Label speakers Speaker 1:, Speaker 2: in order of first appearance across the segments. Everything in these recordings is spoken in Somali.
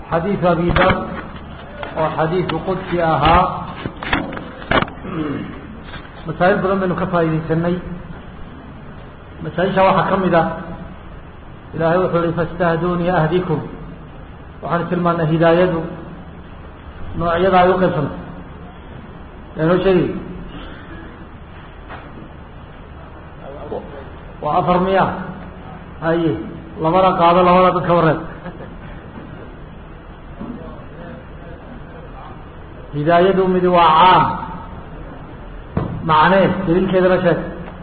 Speaker 1: xadiiث abi dar oo xadiiثu qudsi ahaa masaa'il badan baynu ka faaidaysanay masaaisha waxaa ka mid ah ilaahay wuxuu hi faاstahdunii ahdikum waxaanu tilmaanay hidaayadu noocyada ay uqaybsantay yaa noo sheegi waa afar miya haye labada qaado labada dadka wareed hidaayadu midi waa caam macnee daliilkeedana sheeg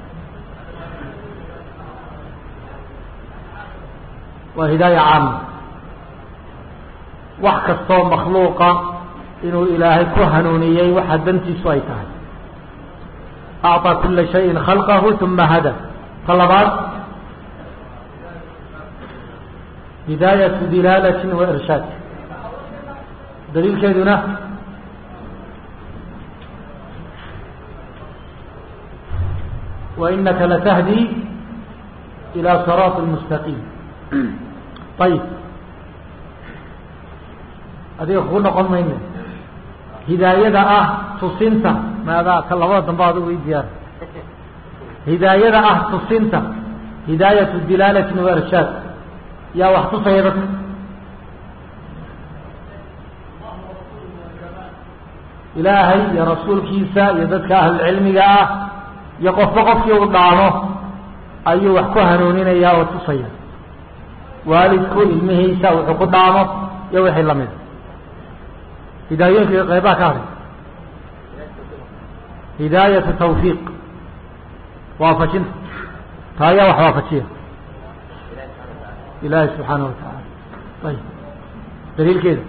Speaker 1: waa hidaaya caama wax kastoo makhluuqa inuu ilaahay ku hanuuniyey waxa dantiisu ay tahay acطى kula shayin khalqahu uma hada ta labaad hidaayatu dilaalati wa irshaad daliilkeeduna وإنaka lتhdي إilى صراط المستقيم ayb adiga kugu noqon mayne hidaayada ah tusinta maadaa ka labada dambe ad i diyaar hidaayada ah tusinta hidaayaة dilaalati وirshaad yaa wax tusaya dadka ilaahay iyo rasuulkiisa iyo dadka ahlulcilmiga ah iyo qofba qofkii uu dhaamo ayuu wax ku hanuuninaya oo tusaya waalidku ilmihiisa wuxuu ku dhaamo iyo wixii lamid hidaayooyinka qeybaha ka hadhay hidaayatu tawfiiq waafajinta taa ayaa wax waafajiya ilaahi subxaanahu watacaala ayb daliilkeeda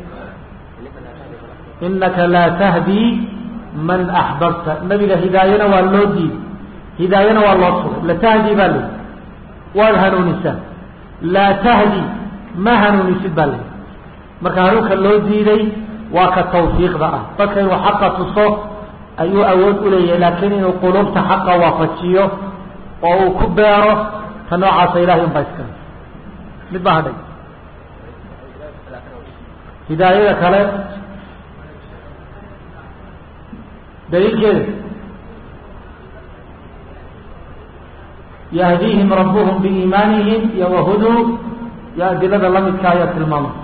Speaker 1: inaka laa tahdii man axbabta nabiga hidaayana waa loo diiday hidaayana waa loo sugay latahdi baa layihi waad hanuunisaa laa tahdi ma hanuunisid baa layihi marka hanuunka loo diiday waa ka tawfiiqda ah dadka inuu xaqa tuso ayuu awood u leeyahay laakiin inuu qulubta xaqa waafajiyo oo uu ku beero ta noocaasa ilahay un baa iskale mid baa hadhay hidaayada kale daliilkeeda yahdiihim rabuhum biiimaanihim iyo wahuduu iyo adilada lamidka ayaa tilmaamay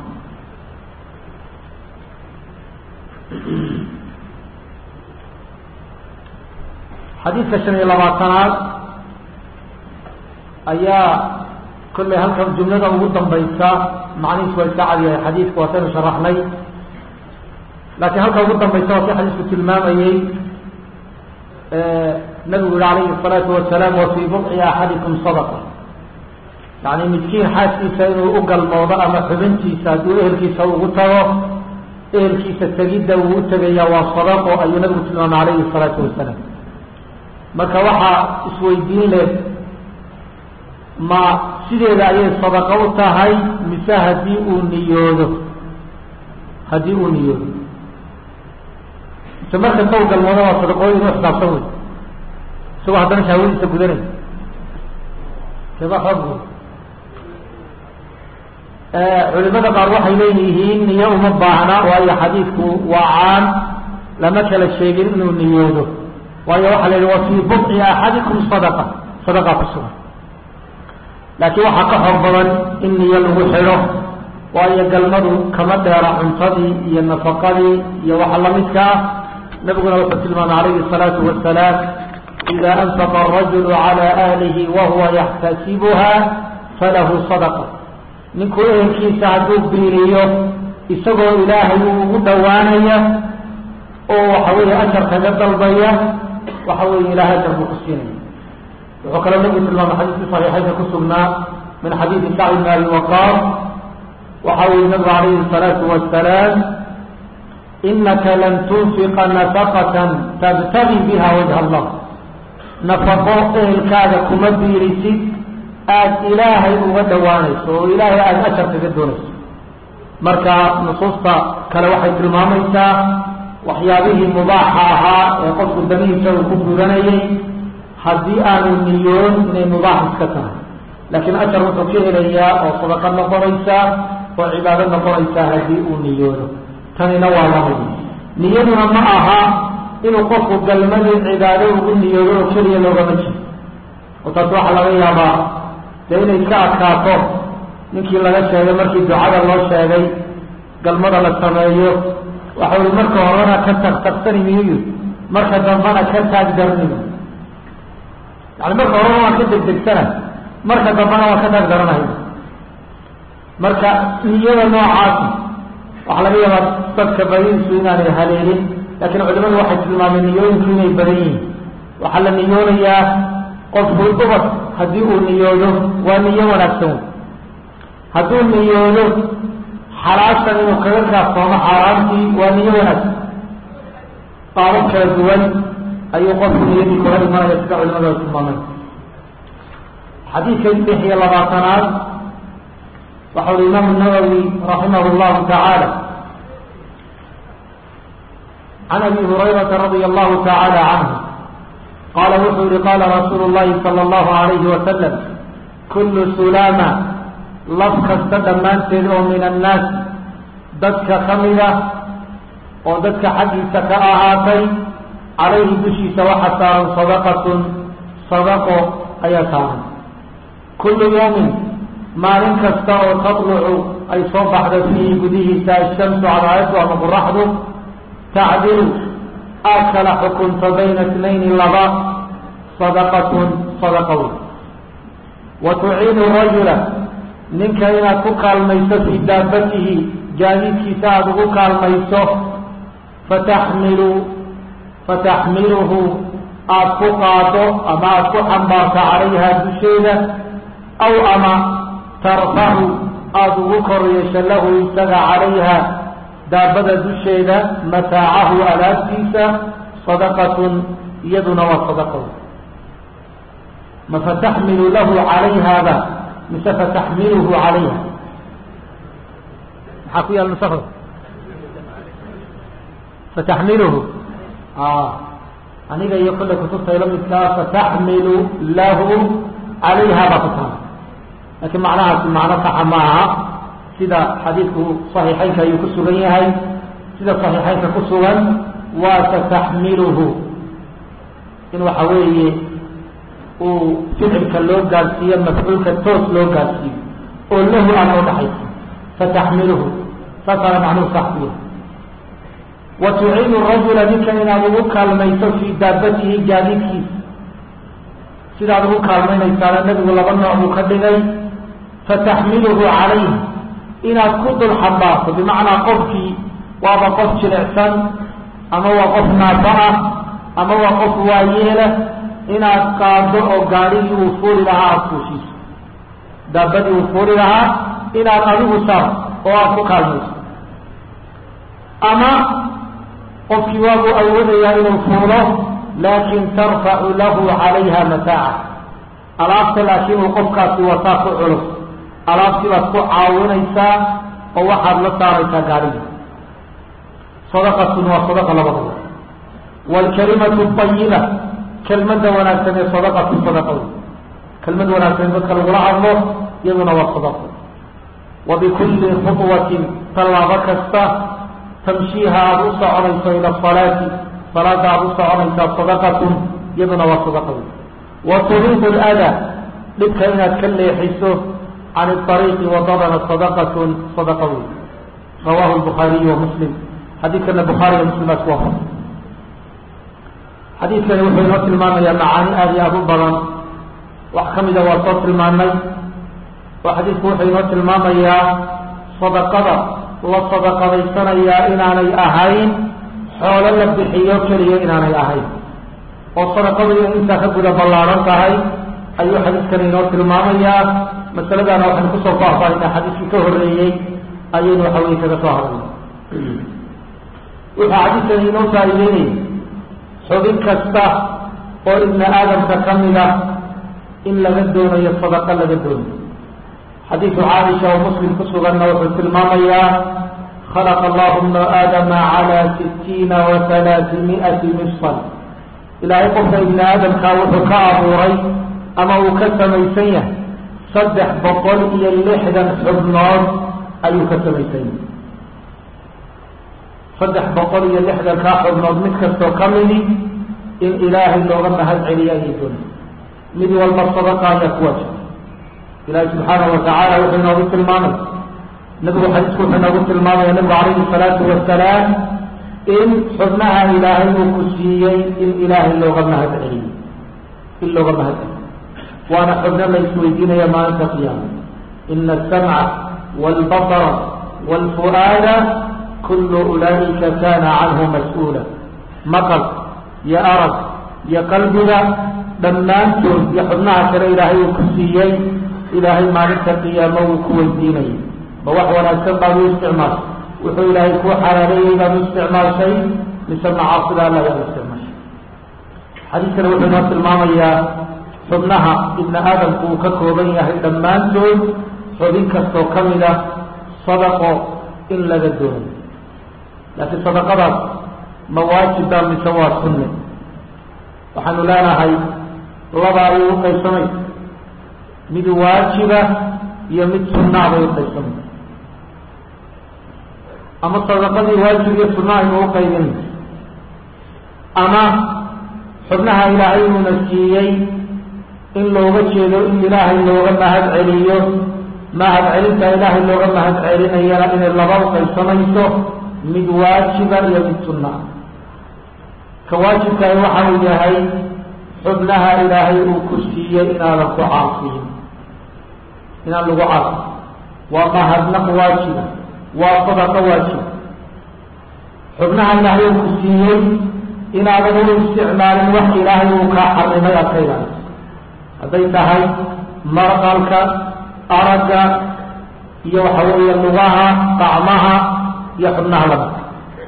Speaker 1: xadiidka shan iyo labaatanaad ayaa kollay halkan jumlada ugu dambaysa macnihiis waa iska cadyahay xadiidku waataynu sharaxnay laakiin halka ugu dambaysa waa si xadiisku tilmaamayey nabigu yihi alayhi الsalaatu wasalaam wa fii buqci axadikum sadaqa yani midkiin xaaskiisa inuu u galmoodo ama xubintiisa hadduu ehelkiisa ugu tago ehelkiisa tegidda uu u tegaya waa sadaqo ayuu nabigu tilmaamay alayhi الsalaatu wasalaam marka waxaa isweydiin leh ma sideeda ayay sadaqo u tahay mise haddii uu niyoodo haddii uu niyoodo mise markasta u galmoodo waa sadaqooyin u xisaabsan wey isagoo haddana shahwadiisa gudanay keba xoog culimada qaar waxay leeyihiin niyo uma baahna waayo xadiidku waa caan lama kala sheegin inuu niyoodo waayo waxaa la yihi wa fii budci axadikum sadaqa sadaqa ku sugan laakiin waxaa ka xor badan in niyo lagu xidho waayo galmadu kama dheera cuntadii iyo nafaqadii iyo waxa lamidka ah nabiguna wuxuu tilmaamay alayhi الsalaatu wasalaam ida anfaqa arajulu calى ahlihi wahuwa yaxtasibuha falahu sadaqa ninkuu ehelkiisa hadduu biiriyo isagoo ilaahay uu ugu dhowaanaya oo waxa weeye ajar kaga dalbaya waxa weeye ilahay ajar buu ku siinaya wuxuu kaloo nabigu tilmaamay xadiiskii saxiixaynka ku sugnaa min xadiidi sacd bn abi waqaas waxa uu yihi nabigu alayhi الsalaatu wasalaam inaka lan tunfiqa nafaqatan tabtagi biha wajha allah nafaqo ehelkaaga kuma biirisid aada ilaahay uga dhowaanayso oo ilaahay aada ajar kaga doonayso marka nusuusta kale waxay tilmaamaysaa waxyaabihii mubaaxa ahaa ee qofku danihiisa uu ku gudanayay haddii aanu niyoon inay mubaax iska tahay laakiin ajar wuxuu ka helayaa oo sadaqa noqonaysa oo cibaado noqonaysaa haddii uu niyoodo tanina waa lamid niyaduna ma aha inuu qofku galmadii cibaado ugu niyoodo oo keliya loogama jiro oo taas waxaa laga yaabaa dee inay ka adkaato ninkii laga sheegay markii ducada loo sheegay galmada la sameeyo waxa ui marka horena ka tagtagsani miyu marka dambana ka taagdarni yani marka horena waan ka degdegsana marka dambana waan ka taagdaranay marka niyada noocaasi waxaa laga yaabaa dadka badidiisu inaanay haleelin laakiin culimadu waxay tilmaameen niyooyinku inay badan yihiin waxaa la niyoonayaa qofku ubad haddii uu niyoodo waa niyo wanaagsan hadduu niyoodo xalaashan inuu kaga kaaftoomo xaaraantii waa niyo wanaagsan qaabab kala duwan ayuu qofku niyadii kula imanaya sida culimadu ay tilmaameen xadiidka lix iyo labaatanaad waxa ui imaamu nawowi raximah llahu tacaala can abi hurayrata radia allahu tacaala canhu qaala wuxuu yihi qaala rasuulu llahi sala allahu alayhi wasalam kullu sulaama laf kasta dhammaanteed oo min annaas dadka ka mida oo dadka xaggiisa ka ahaatay calayhi dushiisa waxa saaran sadaqatun sadaqo ayaa saaran kullu yawmin maalin kasta oo tatlucu ay soo baxdo fiihi gudihiisa ashamsu cadaayadu ama qoraxdu tacdilu aad kala xukunto bayna itnayni laba sadaqatun sadaqa wey wa tuciinu rajula ninka inaad ku kaalmayso fii daabatihi gaadiidkiisa aada ugu kaalmayso fataxmilu fataxmiluhu aada ku qaado ama aada ku xambaarto calayha dusheeda aw ama tarfacu aada ugu koryeesho lahu isaga calayha daabada dusheeda mataacahu alaabtiisa sadaqatun iyaduna waa sadaqa ma fataxmilu lahu calayhaba mise fataxmiluhu calayha maxaa ku yaala nusakda fataxmiluhu aniga iyo kollay kutubta ila midkaa fataxmilu lahu calayha baa ku taala laakiin macnahaasi macno saxa maaha sida xadiidku صaxiixeynka ayuu ku sugan yahay sida صaxiixeynka ku sugan waa fataxmiluhu in waxa weeye uu ficilka loo gaadsiiyo mafcuulka toos loo gaadsiiyo oo lahu aan oo dhaxaysa fataxmiluhu saasaana macnuhu sax ku yahay wa tuciinu rajula ninka inaad ugu kaalmayso fii daabatihi gaadiidkiisa sidaad ugu kaalmaynaysaana nebigu laba nooc buu ka dhigay fataxmiluhu calayh inaad ku dul xambaarto bimacnaa qofkii waaba qof jilicsan ama waa qof naafa ah ama waa qof waayeela inaad qaado oo gaadhigii uu fuuli lahaa aada fuushiiso daabadii uu fuuli lahaa inaad adigu saar oo aada ku kaalmayso ama qofkii waabuu awoodayaa inuu fuulo laakin tarfacu lahu calayha mataaca alaabta laakiin uu qofkaasi wataa ku culus alaabtii baad ku caawinaysaa oo waxaad la saaraysaa gaadhigii sadaqatun waa sadaqa labadaba waalkalimatu ayiba kelmadda wanaagsan ee sadaqatu sadaqa wey kelmad wanaagsan in dadka lagula hadlo iyaduna waa sadaqa wa bikulli khudwatin tallaabo kasta tamshiiha aada u soconayso ila asalaati salaada aada u soconaysaa sadaqatun iyaduna waa sadaqa wey wa turiidu lada dhibka inaad ka leexiso can ariiqi wadadana sadaqatun sadaqa wey rawahu lbukhaariyu wa muslim xadiidkana bukhaariga muslim baa isku wafaq xadiidkani wuxuu inoo tilmaamayaa macaani aada iyo aada u badan wax ka mida waa soo tilmaanay oo xadiidku wuxuu inoo tilmaamayaa sadaqada la sadaqadaysanayaa inaanay ahayn xoolo la bixiyo keliya inaanay ahayn oo sadaqadu inay intaa ka guda ballaaran tahay ayuu xadiidkani inoo tilmaamayaa masaladaana waxaynu kusoo faahfaahinaa xadiiskii ka horreeyey ayaynu waxa weye kaga soo hadlay wuxuu xadiidkani inoo faa'iideynaya xubin kasta oo ibni aadamka ka mid ah in laga doonayo sadaqa laga doonayo xadiidu caaisha oo muslim ku suganna wuxuu tilmaamayaa khalaqa allahu bna aadama calaa sitiina wa halaatimi'ati mifsal ilaahay qofka ibni aadamkaa wuxuu ka abuuray ama uu ka samaysan yahay saddex boqol iyo lixdan xubnood ayuu ka samaysay saddex boqol iyo lixdankaa xubnood mid kastoo ka midi in ilaahay looga mahad celiya ayay doonay mid walba sadaqa ayaa ku waajib ilaahay subxaanahu watacaala wuxuu inoogu tilmaamay nabigu xadiisku wuxuu inoogu tilmaamaya nabigu calayhi salaatu wasalaam in xubnaha ilaahay uu ku siiyey in ilaahay looga mahad celiyo in looga mahad celiyo waana xubno la isweydiinaya maalinta qiyaama ina asamca waalbasara waalfu'aada kullu ulaa'ika kana canhu mas-uula maqal iyo arag iyo qalbiga dhammaantood iyo xubnaha kale ilaahay uu ku siiyey ilaahay maalinta qiyaamo wuu ku weydiinayay ma wax wanaagsan baad u isticmaashay wuxuu ilaahay kuu xalaaleeyey baad u isticmaashay mise macaasida alla ayaad u isticmaashay xadiiskana wuxuu inoo tilmaamayaa xubnaha ibni aadamku uu ka kooban yahay dhammaantood xubin kastoo ka mid a sadaqo in laga doonayo laakiin sadaqadaas ma waajibba mise waa sunne waxaanu leenahay laba ayay u qaybsamay mid waajiba iyo mid sunnaa bay u qaybsamay ama sadaqadii waajib iyo sunna aynu u qaybin ama xubnaha ilaahay uuna siiyey in looga jeedo in ilaahay looga mahad celiyo mahad celinta ilaahay looga mahad celinayana inay laba u qaybsamayso mid waajiba iyo mid sunna ka waajibkahi waxa uu yahay xubnaha ilaahay uu ku siiyey inaadan ku caasiyin inaan lagu caasi waa mahadnaq waajiba waa sadaqa waajiba xubnaha ilaahay uu ku siiyey inaadan u isticmaalin wax ilaahay uu kaa xarimay aad ka ilaaliso hadday tahay marqalka aragga iyo waxa weeye lugaha qacmaha iyo xubnaha lamidka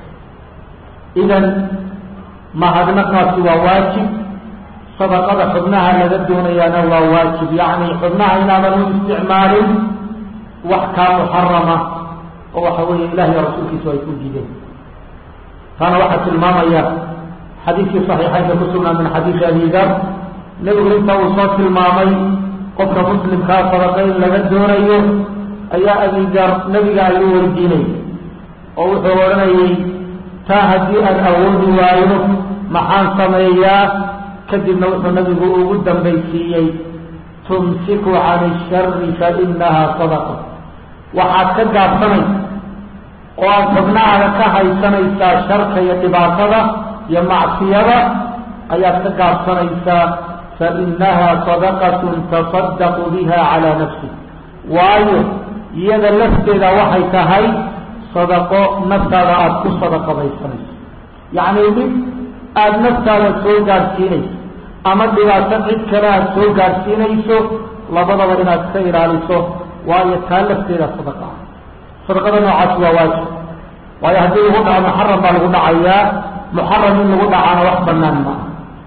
Speaker 1: idan mahadnaqaasi waa waajib sadaqada xubnaha laga doonayaana waa waajib yacni xubnaha inaadan u isticmaalin wax kaa muxarama oo waxa weeye ilahi iyo rasuulkiisu ay ku diideen taana waxaa tilmaamaya xadiidkii saxiixaynka ku sugnaa min xadiidi abi dar nebigu inta uu soo tilmaamay qofka muslimkaa sadaqa in laga doonayo ayaa abi dar nebiga ayuu weydiinay oo wuxuu odhanayay taa haddii aan awoodi waayo maxaan sameeyaa kadibna wuxuu nabigu ugu dambaysiiyey tumsiku can ishari fa inaha sadaqa waxaad ka gaabsanaysa oo aad xubnahaada ka haysanaysaa sharka iyo dhibaatada iyo macsiyada ayaad ka gaabsanaysaa fa inaha sadaqatun tasadaqu biha calaa nafsi waayo iyada lafteeda waxay tahay sadaqo naftaada aada ku sadaqadaysanayso yacni mid aada naftaada soo gaadhsiinayso ama dhibaato cid kale aada soo gaadhsiinayso labadaba inaad iska ilaaliso waayo taa lafteeda sadaqa ah sadaqada noocaasi waa waajib waayo haddii lagu dhaco muxaram baa lagu dhacayaa muxaram in lagu dhacaana wax banaan maaha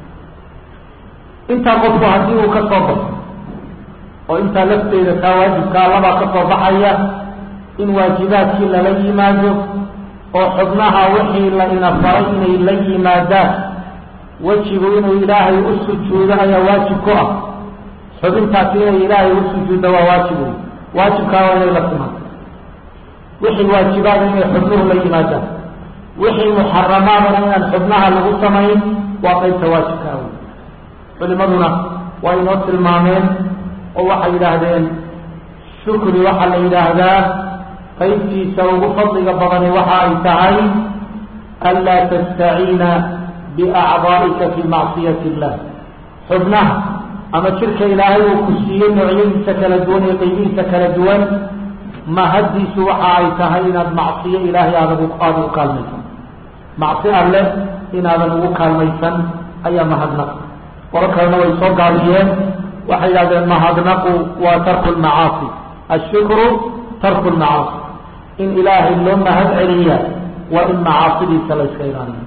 Speaker 1: intaa qofku haddii uu ka soo baxo oo intaa lafteeda taa waajibkaa labaa ka soo baxaya in waajibaadkii lala yimaado oo xubnaha wixii la ina faray inay la yimaadaan wejigu inuu ilaahay u sujuudo ayaa waajib ku ah xubintaasi inay ilaahay u sujuuddo waa waajib wey waajibkaa waa inay la timaado wixii waajibaada inay xubnuhu la yimaadaan wixii muxaramaadana inaan xubnaha lagu samayn waa qaybta waajibkaa wey culimaduna waa inoo tilmaameen oo waxay yidhaahdeen shukri waxaa la yidhaahdaa qaybtiisa ugu fadliga badani waxa ay tahay anlaa tastaciina biacdaa'ika fii macsiyati illah xubnaha ama jirka ilaahay uu ku siiyey noocyadiisa kala duwan iyo qaybihiisa kala duwan mahaddiisu waxa ay tahay inaad macsiyo ilaahay aada aada ugu kaalmaysan macsi alle inaadan ugu kaalmaysan ayaa mahadnaq qolo kalena way soo gaabiyeen waxay yidhahdeen mahadnaqu waa tarku lmacaasi ashukru tarku lmacaasi in ilaahay loo mahad celiya waa in macaasidiisa la yska ilaaliyo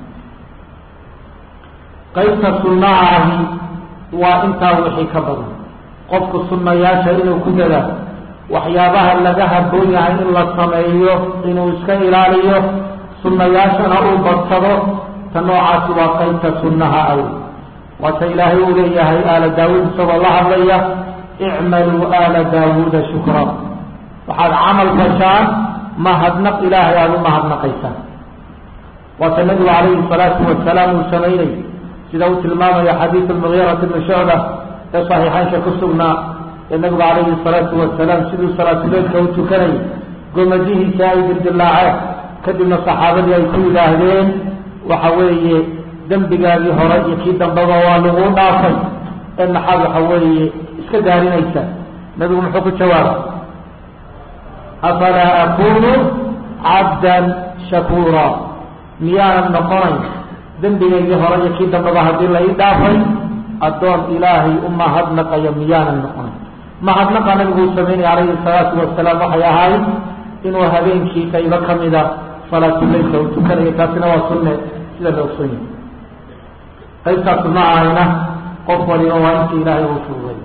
Speaker 1: qaybta sunnaha ahi waa intaa wixii ka badan qofku sunnayaasha inuu ku dadaalo waxyaabaha laga haboon yahay in la sameeyo inuu iska ilaaliyo sunnayaashana uu badsado ta noocaasi waa qaybta sunnaha aw waata ilaahay uu leeyahay aala daawuud isagoo la hadlaya icmaluu aala daawuuda shukra waxaad camal fashaan mahadnaq ilaahay aada u mahadnaqaysaa waata nabigu calayhi salaatu wasalaam uu samaynay sida uu tilmaamaya xadiidu lmugiirati bni shucba ee saxiixaynka ku sugnaa ee nabigu calayhi salaatu wasalaam siduu salaatuleedka u tukanayay gomadihiisa ay dildilaaceen kadibna saxaabadii ay ku yidhaahdeen waxa weeye dembigaagii hore iyo kii dambeba waa lagu dhaafay ee maxaad waxa weeye iska daarinaysa nabigu muxuu ku jawaabay afalaa akunu cabdan shakuura miyaanan noqonayn dembigaygii hore iyo kii dambeba haddii la ii dhaafay addoon ilaahay u mahadnaqaya miyaanan noqonayn mahadnaqa nabigu uu sameynaya calayhi salaatu wasalaam waxay ahayd inuu habeenkii qaybo ka mida salaatuleylka uu tukanayo taasina waa sunne sida la ogson yahay qaybtaas ma ahayna qof waliba waa inta ilaahay uu fududay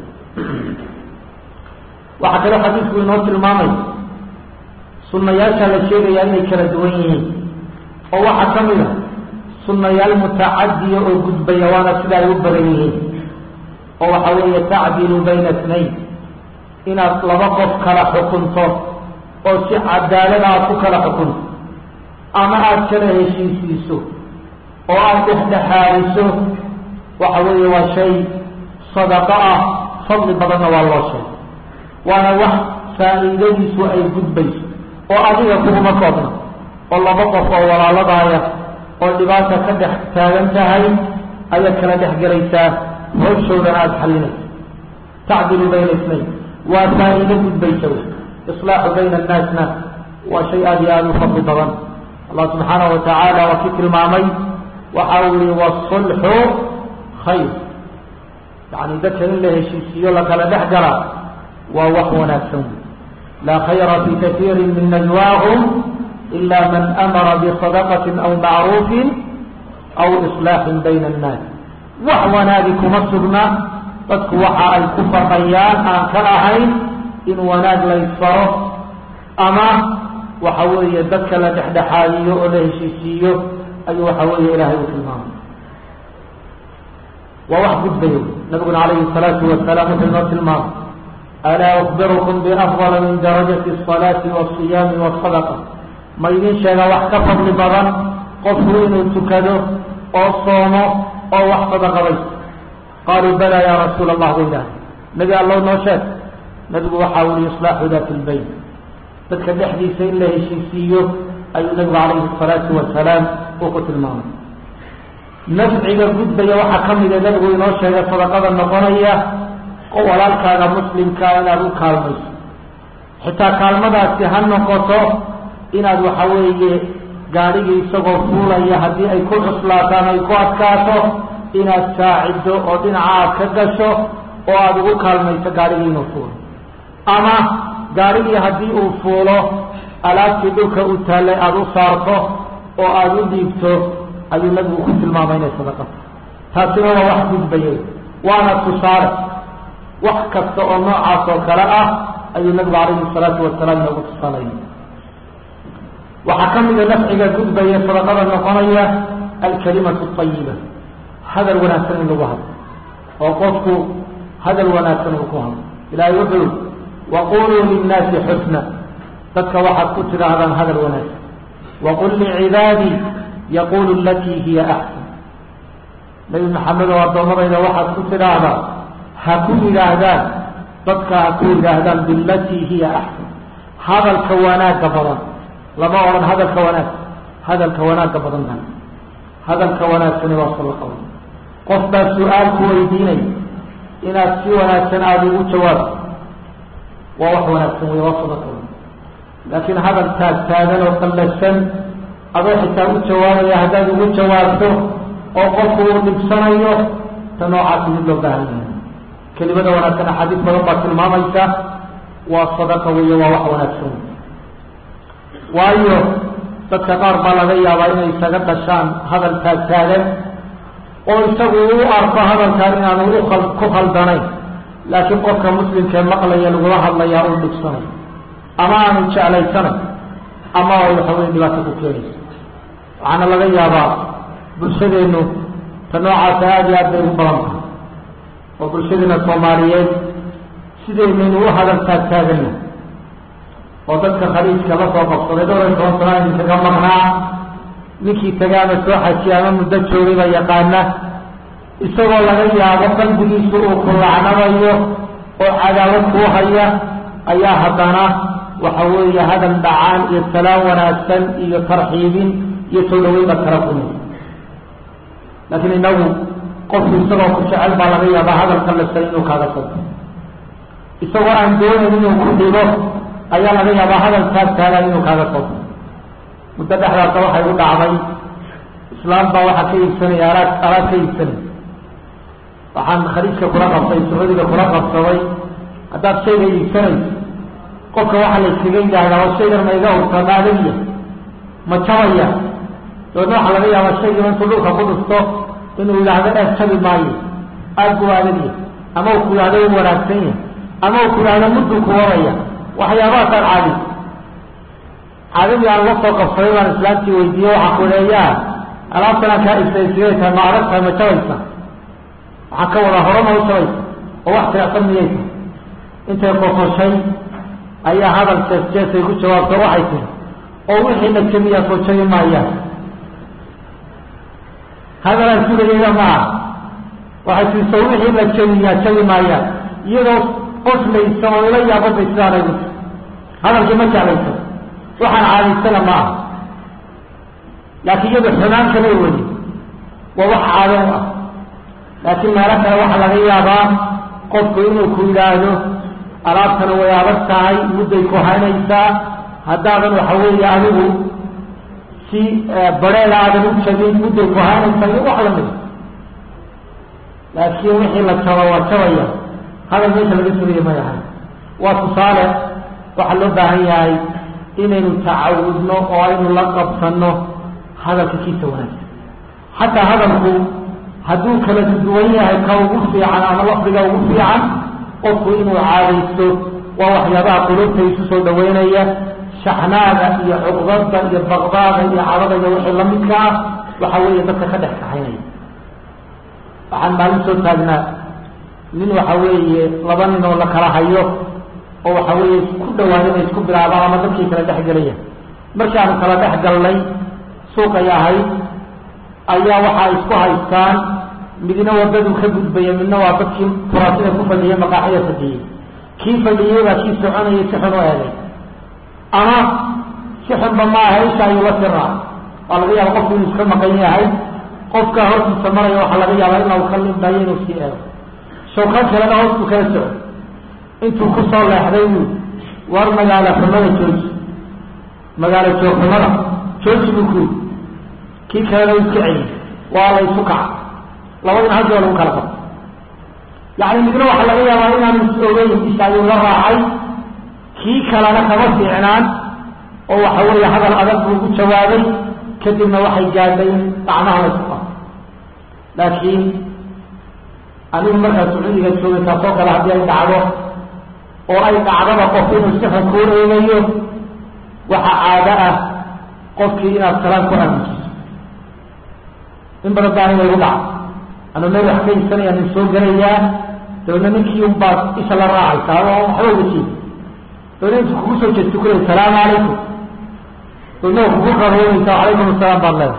Speaker 1: waxaa kaloo xadiisku inoo tilmaamay sunnayaasha la sheegayaa inay kala duwan yihiin oo waxaa ka mid a sunnayaal mutacadiya oo gudbaya waana sida ay u badan yihiin oo waxa weeye tacdilu bayna itnayn inaad laba qof kala xukunto oo si cadaalada aad ku kala xukunto ama aada kala heshiisiiso oo aada dhexdhexaadiso waxa weeye waa shay sadaqo ah fadli badanna waa loo sheegay waana wax faa'iidadiisu ay gudbayso oo adiga kuguma koobna oo laba qof oo walaaladaaya oo dhibaata ka dhex taagan tahay ayaad kala dhex gelaysaa howshoodana aada xalinaysa tacdilu bayna isnayn waa faa'iido gudbaysa wey islaaxu bayna annaasna waa shay aada iyo aada u fadli badan allah subxaanahu watacaala waa kii tilmaamay waxa uu yihi wasulxu khayr yani dadka in la heshiisiiyo lakala dhex gala waa wax wanaagsan wey laa khayra fi kaiiri min najwaahum ila man amara bisadaqati aw macruufin aw islaaxin bayna annaas wax wanaagi kuma sugna dadku waxa ay ku faqayaan aan ka ahayn in wanaag laysfaro ama waxa weeye dadka la dhexdhexaadiyo oo la heshiisiiyo ayuu waxa weeye ilaahay u tilmaamay waa wax gudbayo nabiguna calayhi salaatu wasalaam wuxuu inoo tilmaamay alaa ukbirukum biafdala min darajati asalaati wasiyaami wasadaqa ma idin sheega wax ka fadli badan qofku inuu tukado oo soomo oo wax sadaqabaysto qaaluu bala ya rasuula allah bay idhahay nebi allow noo sheeg nabigu waxa uu yihi islaaxu daati lbayn dadka dhexdiisa in la heshiisiiyo ayuu nabigu calayhi salaatu wasalaam uu ku tilmaamay nafciga gudbaya waxaa ka mida nabigu inoo sheegay sadaqada noqonaya oo walaalkaaga muslimkaa inaad u kaalmayso xitaa kaalmadaasi ha noqoto inaad waxa weeye gaadhigii isagoo fuulaya haddii ay ku cuslaataan ay ku adkaato inaad saaciddo oo dhinaca aad ka gasho oo aada ugu kaalmayso gaadhigii inuu fuulo ama gaadhigii haddii uu fuulo alaabtii dhulka u taallay aada u saarto oo aada u dhiibto ayuu nabigu ku tilmaamay inay sadaqato taasina waa wax gudbayay waana tusaale wax kasta oo noocaas oo kale ah ayuu nabigu calayhi salaatu wasalaam inoogu tusaalayay waxaa ka mida nafciga gudbaya sadaqada noqonaya alkalimatu ayiba hadal wanaagsan in lagu hadlo oo qofku hadal wanaagsan uu ku hadlo ilaahay wuxuu waquluu linnaasi xusna dadka waxaad ku tidhaahdaan hadal wanaagsan waqul licibaadii yaqulu alatii hiya axsan nabi maxamed oo addoommadayda waxaad ku tidhaahdaa ha ku yidhaahdaan dadka ha ku yidhaahdaan bilatii hiya axsan hadalka wanaagga badan lama odhan hadalka wanaag hadalka wanaagga badan baa hadalka wanaagsani waa sadaqa wey qof baa su-aal ku weydiinay inaad si wanaagsan aada ugu jawaabto waa wax wanaagsan wey waa sadaqa wey laakiin hadal taag taagan oo qallafsan adoo xitaa u jawaabaya haddaad ugu jawaabto oo qofku uu dhibsanayo ta noocaasi mid loo baahan yahay kelimada wanaagsan axaadiis badan baa tilmaamaysa waa sadaqa weeye waa wax wanaagsan wey waayo dadka qaar baa laga yaabaa inay isaga dhashaan hadal taagtaagan oo isagu u arko hadalkaan inaanu ual ku khaldanayn laakiin qofka muslimkee maqlaya lagula hadlayaa uu dhibsanayo ama aanu jeclaysanay ama ay waxa weye dhibaato ku keenayso waxaana laga yaabaa bulshadeennu ta noocaasa aada iyo aad bay ugu badan tahay oo bulshadeena soomaaliyeed sidaynaynu u hadal taagtaaganna oo dadka khaliijka la soo qabsaday dhowr iyo toban sana idinkaga maqnaa ninkii tagaama soo xajiya ama muddo joogayba yaqaana isagoo laga yaabo qalbigiisu uu ku lacnamayo oo cadaawad kuu haya ayaa haddana waxa weeye hadal dhacaan iyo salaam wanaagsan iyo tarxiibin iyo soo dhaweyn baad kala kulmi laakiin inagu qofku isagoo ku jecel baa laga yaabaa hadalka lasan inuu kaaga sado isagoo aan doonayn inuu ku dhibo ayaa laga yaabaa hadalkaas taagan inuu kaaga sado muddo dhexdaasa waxay u dhacday islaam baa waxaa ka iibsanaya alaad alaad ka iibsanay waxaan khaliijka kula qabtay sacuudiga kula qabsaday haddaad shayga iibsanayso qofka waxaa la yskaga yidhaahdaa waa shaygan ma iga hurtaa ma adagiya ma jabaya dabeedna waxaa laga yaabaa shaygiiba intuu dhulka ku dhufto inuu yidhaahdo eeg jabi maayo aad buu adagiya ama uu ku yidhahdo u wanaagsan yahay ama uu ku yidhahdo mudduu ku wadaya waxyaabahaasaan caadi caadadii aan la soo qabsaday baan islaamtii weydiiye waxaa ku leeyaa alaabtan aan kaa ibsay sigay tahay ma adag tahay ma jabaysa waxaan ka wadaa hore ma u jabaysa oo wax tiracsan miyaysa intay qososhay ayaa hadal jees jeesay ku jawaabta waxay tiri oo wixii la jabiyaa soo jabi maayaan hadalaan sugayeyda maaha waxay tii soo wixii la jabiyaa jabi maayaan iyadoo qoslaysa oo ila yaababay sidaanay u hadalkii ma jeclaysa waxaan caadaysana ma aha laakiin iyada xumaan kama weli waa wax caado u ah laakiin meelo kale waxaa laga yaabaa qofku inuu ku yidhaahdo alaabtana way adag tahay mudday ku haynaysaa haddaadan waxa weeye adigu si bareeda aadan u jabin mudday ku haynaysaa iyo wax lamida laakiin wixii la jabo waa jabaya hadal meesha laga sugaya may ahay waa tusaale waxaa loo baahan yahay inaynu tacawudno oo aynu la qabsanno hadalka kiisa wanaagsan xataa hadalku hadduu kala duwan yahay ka ugu fiican ama lafdiga ugu fiican qofku inuu caadaysto waa waxyaabaha qulubta isu soo dhaweynaya shaxnaada iyo cuqdada iyo baqdaada iyo cadada iyo wixii lamidka ah waxa weeye dadka ka dhex kaxaynaya waxaan maalin soo taagnaa nin waxa weeye laba nin oo la kala hayo oo waxa weeye ku dhawaan inay isku bilaabaan ama dadkii kala dhex gelaya markii aanu kala dhex galnay suuqay ahayd ayaa waxaa isku haystaan midna wadaduu ka gudbaya midna waa dadkii kuraasida ku fadhiyay maqaaxida fadhiyey kii fadhiyey baa kii soconayay si xun u eegay ama si xunba ma aha isha ayuu la tiraa waa laga yaaba qofku inuu iska maqan yahay qofka hortiisa maraya waxaa laga yaabaa inuu ka limbayo inuu sii eego shawkan kalena hoosbuu kala soco intuu kusoo leexday buu war magaalo xumada jooji magaalo joogxumada jooji buu ku kii kalena iska celi waa la isu kaca labadina haddi waa lagu kala qabto yacni midna waxaa laga yaabaa inaanu is ogeyn isha ayuu la raacay kii kalena kama fiicnaan oo waxa weeye hadal adag buu ku jawaabay kadibna waxay gaadhay in gacmaha la isku qabto laakiin anigu markaa sacuudiga joogay taasoo kale haddii ay dhacdo oo ay dhacdaba qof inuu si xun kuu eegayo waxa caado ah qofkii inaad salaan ku aamusiso in badan baa aniga igu dhaca anuu meel wax ka iibsanaya nin soo gelayaa dabeedna ninkii un baad isha la raacaysaa oo waxba uga jeedi dabeedna intu kugu soo jeesti kuley salaamu calaykum dabeedna kugu qaroonaysaa calaykum asalaam baad leedahay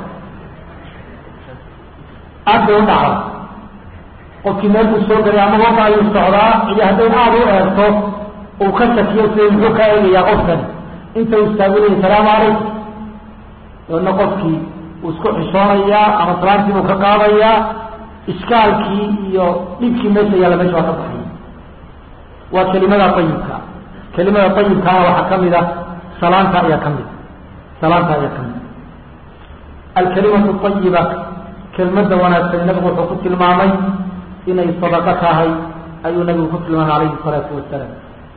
Speaker 1: aad bay u dhacda qofkii meel buu soo gelay ama waka ayuu socdaa iyo hadday aada u eegto uu ka shakiyo sida muxuu ka eegayaa qofkani inta uu istaagunaya salaamu calaykum dabeedna qofkii uu isku xishoonayaa ama salaantii buu ka qaadayaa ishkaalkii iyo dhibkii meesha yaalla meesha waa ka baxaya waa kelimada ayibka kelimada ayibkaana waxaa kamid a salaanta ayaa kamid salaanta ayaa kamid alkalimatu ayiba kelmada wanaagsan nabigu wuxuu ku tilmaamay inay sadaqo tahay ayuu nabigu ku tilmaamay calayhi salaatu wasalaam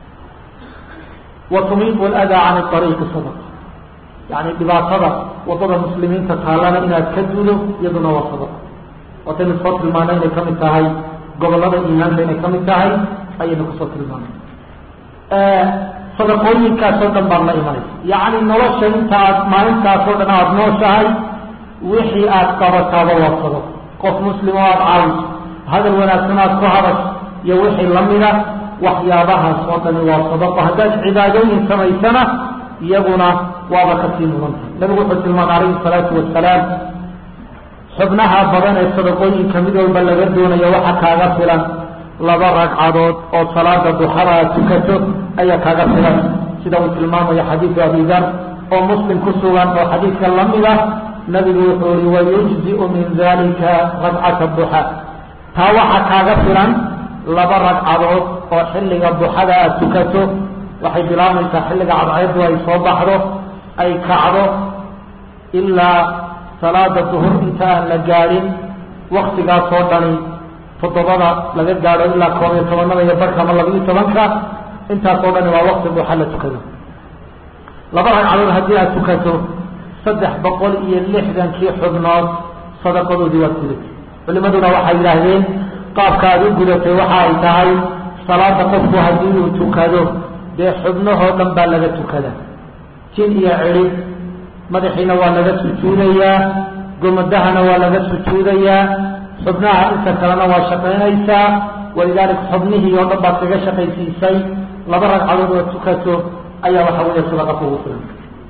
Speaker 1: wa tumiitu aladaa can ariiqi sadaqa yani dhibaatada wadada muslimiinta taallana inaad ka dudo iyaduna waa sadaqa wataynu soo tilmaanay inay kamid tahay gobolada iimaanka inay kamid tahay ayaynu kusoo tilmaanay sadaqooyinkaasoo dhan baad la imanaysa yacni nolosha inta aad maalintaasoo dhan aada nooshahay wixii aad qabataaba waa sadaqo qof muslim oo aada caawiso hadal wanaagsan aad ku hadasho iyo wixii lamida waxyaabahaas oo dhani waa sadaqo haddaad cibaadooyin samaysana iyaguna waaba kasii mudantahay nabigu wuxuu tilmaamay calayhi salaatu wasalaam xubnaha badan ee sadaqooyinka mid walba laga doonayo waxa kaaga filan laba ragcadood oo salaada duxada aad tukato ayaa kaaga filan sida uu tilmaamayo xadiidu abi dar oo muslim ku sugan oo xadiidka lamid ah nabigu wuxuu yihi wayujziu min dalika ragcata duxa taa waxa kaaga filan laba ragcadood oo xilliga duxada aad tukato waxay bilaabaysaa xilliga cadceedu ay soo baxdo ay kacdo ilaa salaada duhur inta aan la gaadhin waktigaas oo dhani toddobada laga gaadho ilaa koob iyo tobanada iyo barka ama labiiyo tobanka intaas oo dhani waa wakti duxa la tukado laba ragcadood haddii aad tukato saddex boqol iyo lixdankii xubnood sadaqadoodii waad gudatay culimaduna waxay yidhaahdeen qaabka aad u gudatay waxa ay tahay salaada qofku haddii uu tukado dee xubnahoo dhan baa laga tukada jin iyo cidhib madaxiina waa laga sujuudayaa gomadahana waa laga sujuudayaa xubnaha inta kalena waa shaqaynaysaa walidaalika xubnihii oo dhan baad kaga shaqaysiisay laba ragcadood oo tukato ayaa waxa weeye sadaqa kugu filan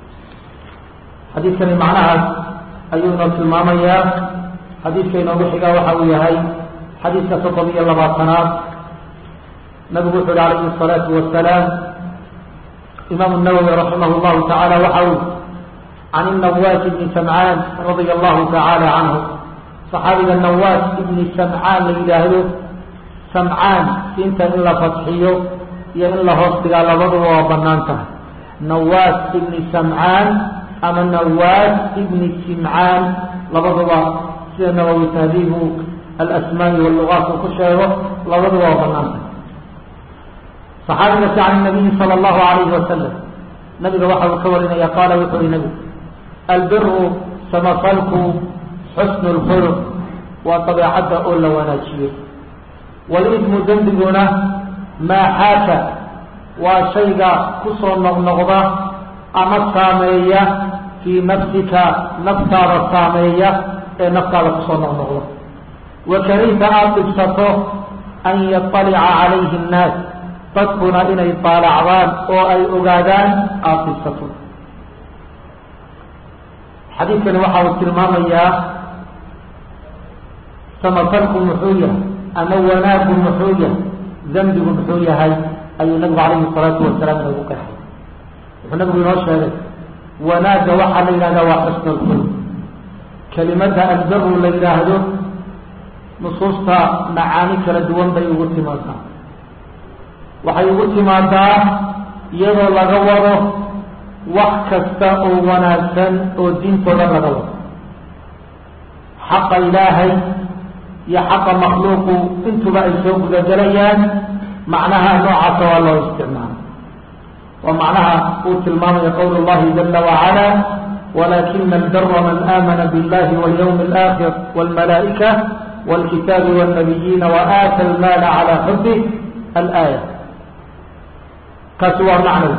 Speaker 1: xadiidkani macnahaas ayuu inoo tilmaamayaa xadiidka inoogu xigaa waxa uu yahay xadiidka soddon iyo labaatanaad nabigu wuxu uhi calayhi الsalaatu wasalaam imaamu nawowi raximah llahu tacaala waxa uu can inawaas ibni samcaan radia allahu tacaala canhu saxaabiga nawaas ibni samcaan la yidhaahdo samcaan siinta in la fadxiyo iyo in la hoos dhigaa labaduba waa banaan tahay nawaas ibni samcaan ama nawaas ibni simcaan labaduba sida nawowi tahdiibu alasmaai wallugaat uu ku sheego labaduba waa banaan tahay saxaabigaasi can nabiyi sala allahu alayhi wasalam nabiga waxa uu ka warinaya qaala wuxuu yihi nabigu albiru samafalku xusnu lkhuluq waa dabeecadda oo la wanaajiyo walismu dembiguna maa xaaka waa shayga kusoo noqnoqda ama saameeya fii nafsika naftaada saameeya ee naftaada kusoo noqnoqda wakarihta aada dhibsato an yaطalica calayhi اnnaas dadkuna inay daalacdaan oo ay ogaadaan aada dhibsato xadiidkani waxa uu tilmaamayaa samafalku muxuu yahay ama wanaaggu muxuu yahay dembigu muxuu yahay ayuu nabigu calayhi salaatu wasalaam inoogu qeexay wuxuu nabigu inoo sheegay wanaagga waxaa la yidhahdaa waa xusnu lkhulq kelimada albaru la yidhaahdo nusuusta macaani kala duwan bay ugu timaadaa waxay ugu timaadaa iyadoo laga wado wax kasta oo wanaagsan oo diintooda laga wado xaqa ilaahay iyo xaqa makhluuqu intuba ay soo gudagelayaan macnaha noocaasa waa loo isticmaala waa macnaha uu tilmaamaya qowl اllahi jala wacala walakina albara man aamana biاllahi walyawmi اlآkhir wاlmalaa'ika wاlkitaabi wاlnabiyiina waaata almaala calى xubih alaaya kaasi waa macnow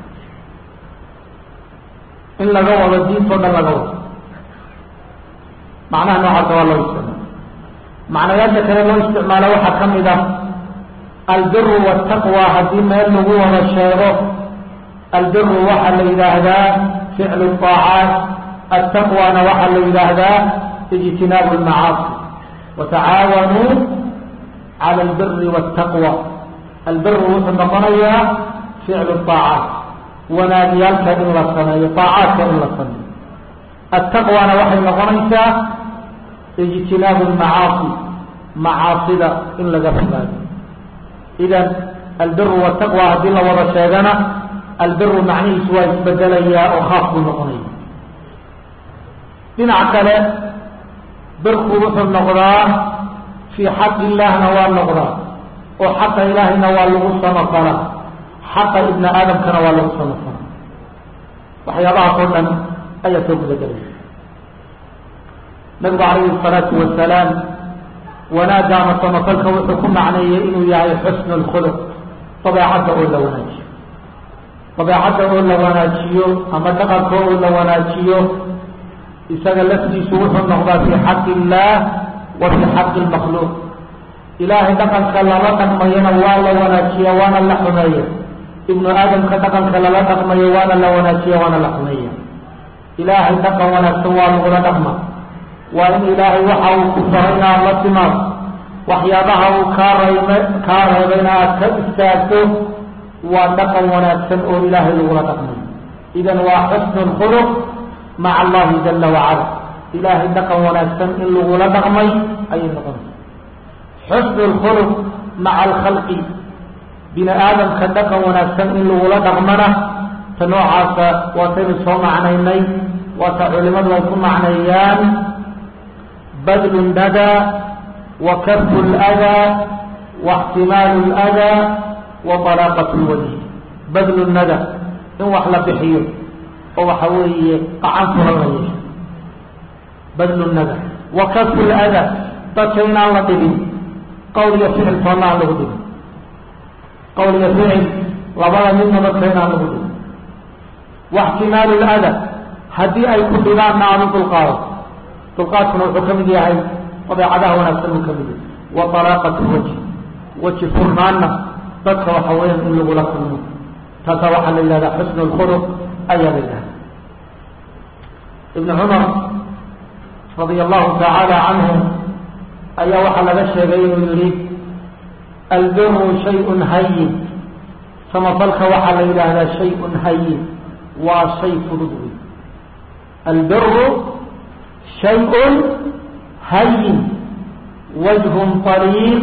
Speaker 1: in laga wado diintoo dhan laga wado macnaha noocaasa waa loo isticmaala macnayaasha kale loo isticmaalo waxaa ka mid ah albiru wاtaqwa haddii meel lagu wada sheego albiru waxaa la yidhaahdaa ficlu الطaacaat altaqwana waxaa la yidhaahdaa ijtinaabu اlmacaasi watacaawanuu cala albiri wاtaqwa albiru wuxuu noqonayaa ficlu الطaacaat wanaagyaalka in la sameeyo طaacaadka in la sameeyo altaqwana waxay noqonaysaa ijtinaabu lmacaasi macaasida in laga fogaado idan albiru wataqwa haddii la wada sheegana albiru macnihiisu waa isbedelayaa oo khaas buu noqonaya dhinac kale birku wuxuu noqdaa fii xaqi illaahna waa noqdaa oo xaqa ilaahayna waa lagu samafalaa xaqa ibni aadamkana waa lagu samafalaa waxyaabahaas oo dhan ayaa soo gudagelaya nabigu calayhi الsalaatu wasalaam wanaagga ama samafalka wuxuu ku macneeyey inuu yahay xusnu اlkhuluq dabeecadda oo la wanaajiyo dabeecadda oo la wanaajiyo ama dhaqanka oo la wanaajiyo isaga laftiisu wuxuu noqdaa fii xaqi illaah wa fii xaqi اlmakhluuq ilaahay dhaqanka lala dhaqmayana waa la wanaajiya waana la xumeeya ibnu aadamka dhaqanka lala dhaqmayo waana la wanaajiya waana la xumeeya ilaahay dhaqan wanaagsan waa lagula dhaqma waa in ilaahay waxa uu ku faray inaad la timaado waxyaabaha uu kaa reeb kaa reebayna aad ka istaagto waa dhaqan wanaagsan oo ilaahay lagula dhaqmayo idan waa xusnu lkhuluq maca allahi jala wacala ilaahay dhaqan wanaagsan in lagula dhaqmay ayay noqonaysa xusnu lkhuluq maca alkhalqi bini aadamka dhaqan wanaagsan in lagula dhaqmana ta noocaasa waataynu soo macnaynay waata culimadu ay ku macneeyaan badlu nadaa wa kafu ladaa wa ixtimaalu ladaa wa talaaqat lwajh badlu nada in wax la bixiyo oo waxa weeye qacan furan la yeesho badlu nada wa kafu ladaa dadka inaan la dhibin qowl iyo ficil toonna aan lagu dhibin qowl iyo ficil labada midna dadka inaan lagu dhibin waxtimaalu lada haddii ay ku dhibaanna aanu dulqaado dulqaadkuna wuxuu ka mid yahay dabeecadaha wanaagsan uu ka mid yahay wa talaaqatu wajhi weji furnaanna dadka waxa weeyaan in lagula kulmo taasaa waxaa la yidhahdaa xusnu lkhuluq ayaa la yidhahda ibnu cumar radia allahu tacaala canhu ayaa waxaa laga sheegay inuu yihi albiru shayun hayin samafalka waxaa la yidhaahdaa shayun hayin waa shay fudud wey albiru shayun hayin wajhun طariiq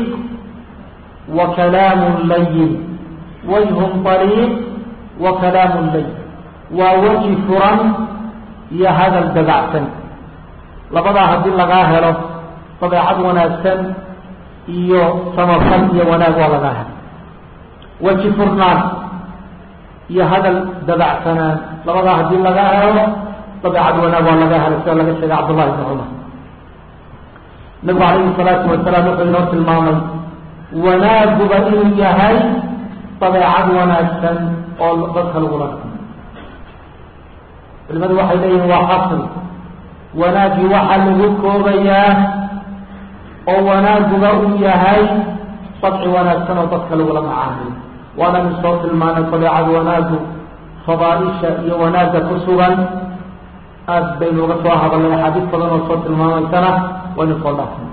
Speaker 1: wa kalaamun layin wajhun طariiq wa kalaamun layin waa weji furan iyo hadal dabacsan labadaa haddii lagaa helo dabeecad wanaagsan iyo samafal iyo wanaag waa lagaa helo weji furnaan iyo hadal dabacsanaan labadaa haddii laga helo dabeecad wanaag waa laga helo sida laga sheegay cabdullahi bn cumar nabigu calayhi salaatu wasalaam wuxuu inoo tilmaamay wanaaguba inuu yahay dabeecad wanaagsan oo dadka lagula dhaqmo culimadu waxay leeyihin waa xasri wanaaggii waxaa lagu koobayaa oo wanaaguba uu yahay dabci wanaagsan oo dadka lagula macaamiyo waana min soo tilmaanay dabeecad wanaagu fadaaisha iyo wanaagga ku sugan aad baynu uga soo hadalnay axaadiis badan oo soo tilmaamaysana waynu soo dhaafnay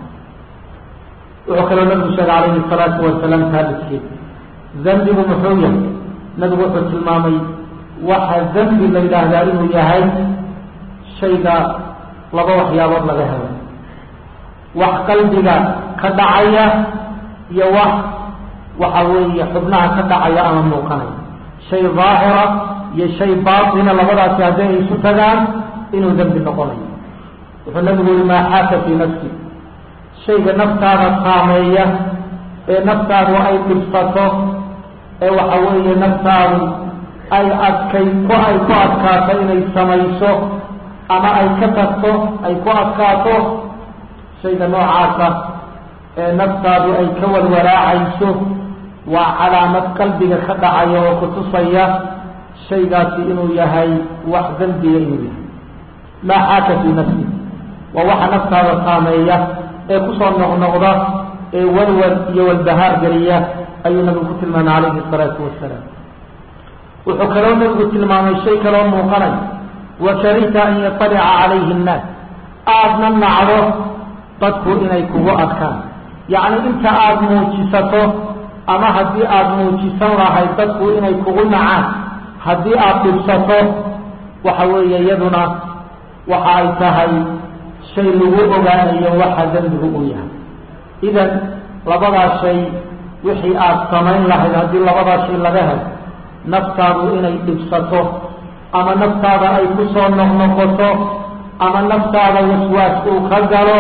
Speaker 1: wuxuu kaloo nabigu sheegay calayhi salaatu wasalaam taabidkeed dembigu muxuu yahay nabigu wuxuu tilmaamay waxa dembi la yidhaahdaa inuu yahay shayga laba waxyaabood laga helo wax qalbiga ka dhacaya iyo wax waxa weeye xubnaha ka dhacaya ama muuqanaya shay daahira iyo shay baatina labadaasi haddii ay isu tagaan inuu dembi noqonayo wuxuu nabigu yihi maa xaaka fii nafsi shayga naftaada saameeya ee naftaadu ay dhibsato ee waxa weeye naftaadu ay adkay ku ay ku adkaato inay samayso ama ay ka tagto ay ku adkaato shayga noocaasa ee naftaadu ay ka walwalaacayso waa calaamad qalbiga ka dhacaya oo kutusaya shaygaasi inuu yahay wax dembiya inuu yahay maa xaaka fii nafsi waa waxa naftaada saameeya ee kusoo noqnoqda ee walwal iyo walbahaar geliya ayuu nabigu ku tilmaamay calayhi salaatu wasalaam wuxuu kaloo nabigu tilmaamay shay kaloo muuqanay wa karihta an yatalica calayhi nnaas aadna nacdo dadku inay kugu adkaan yacni inta aada muujisato ama haddii aada muujisan lahayd dadku inay kugu nacaan haddii aada dhibsato waxa weeye iyaduna waxa ay tahay shay lagu ogaanayo waxa dembigu uu yahay idan labadaa shay wixii aada samayn lahayd haddii labadaa shay laga helo naftaadu inay dhibsato ama naftaada ay ku soo noqnoqoto ama naftaada waswaas uu ka galo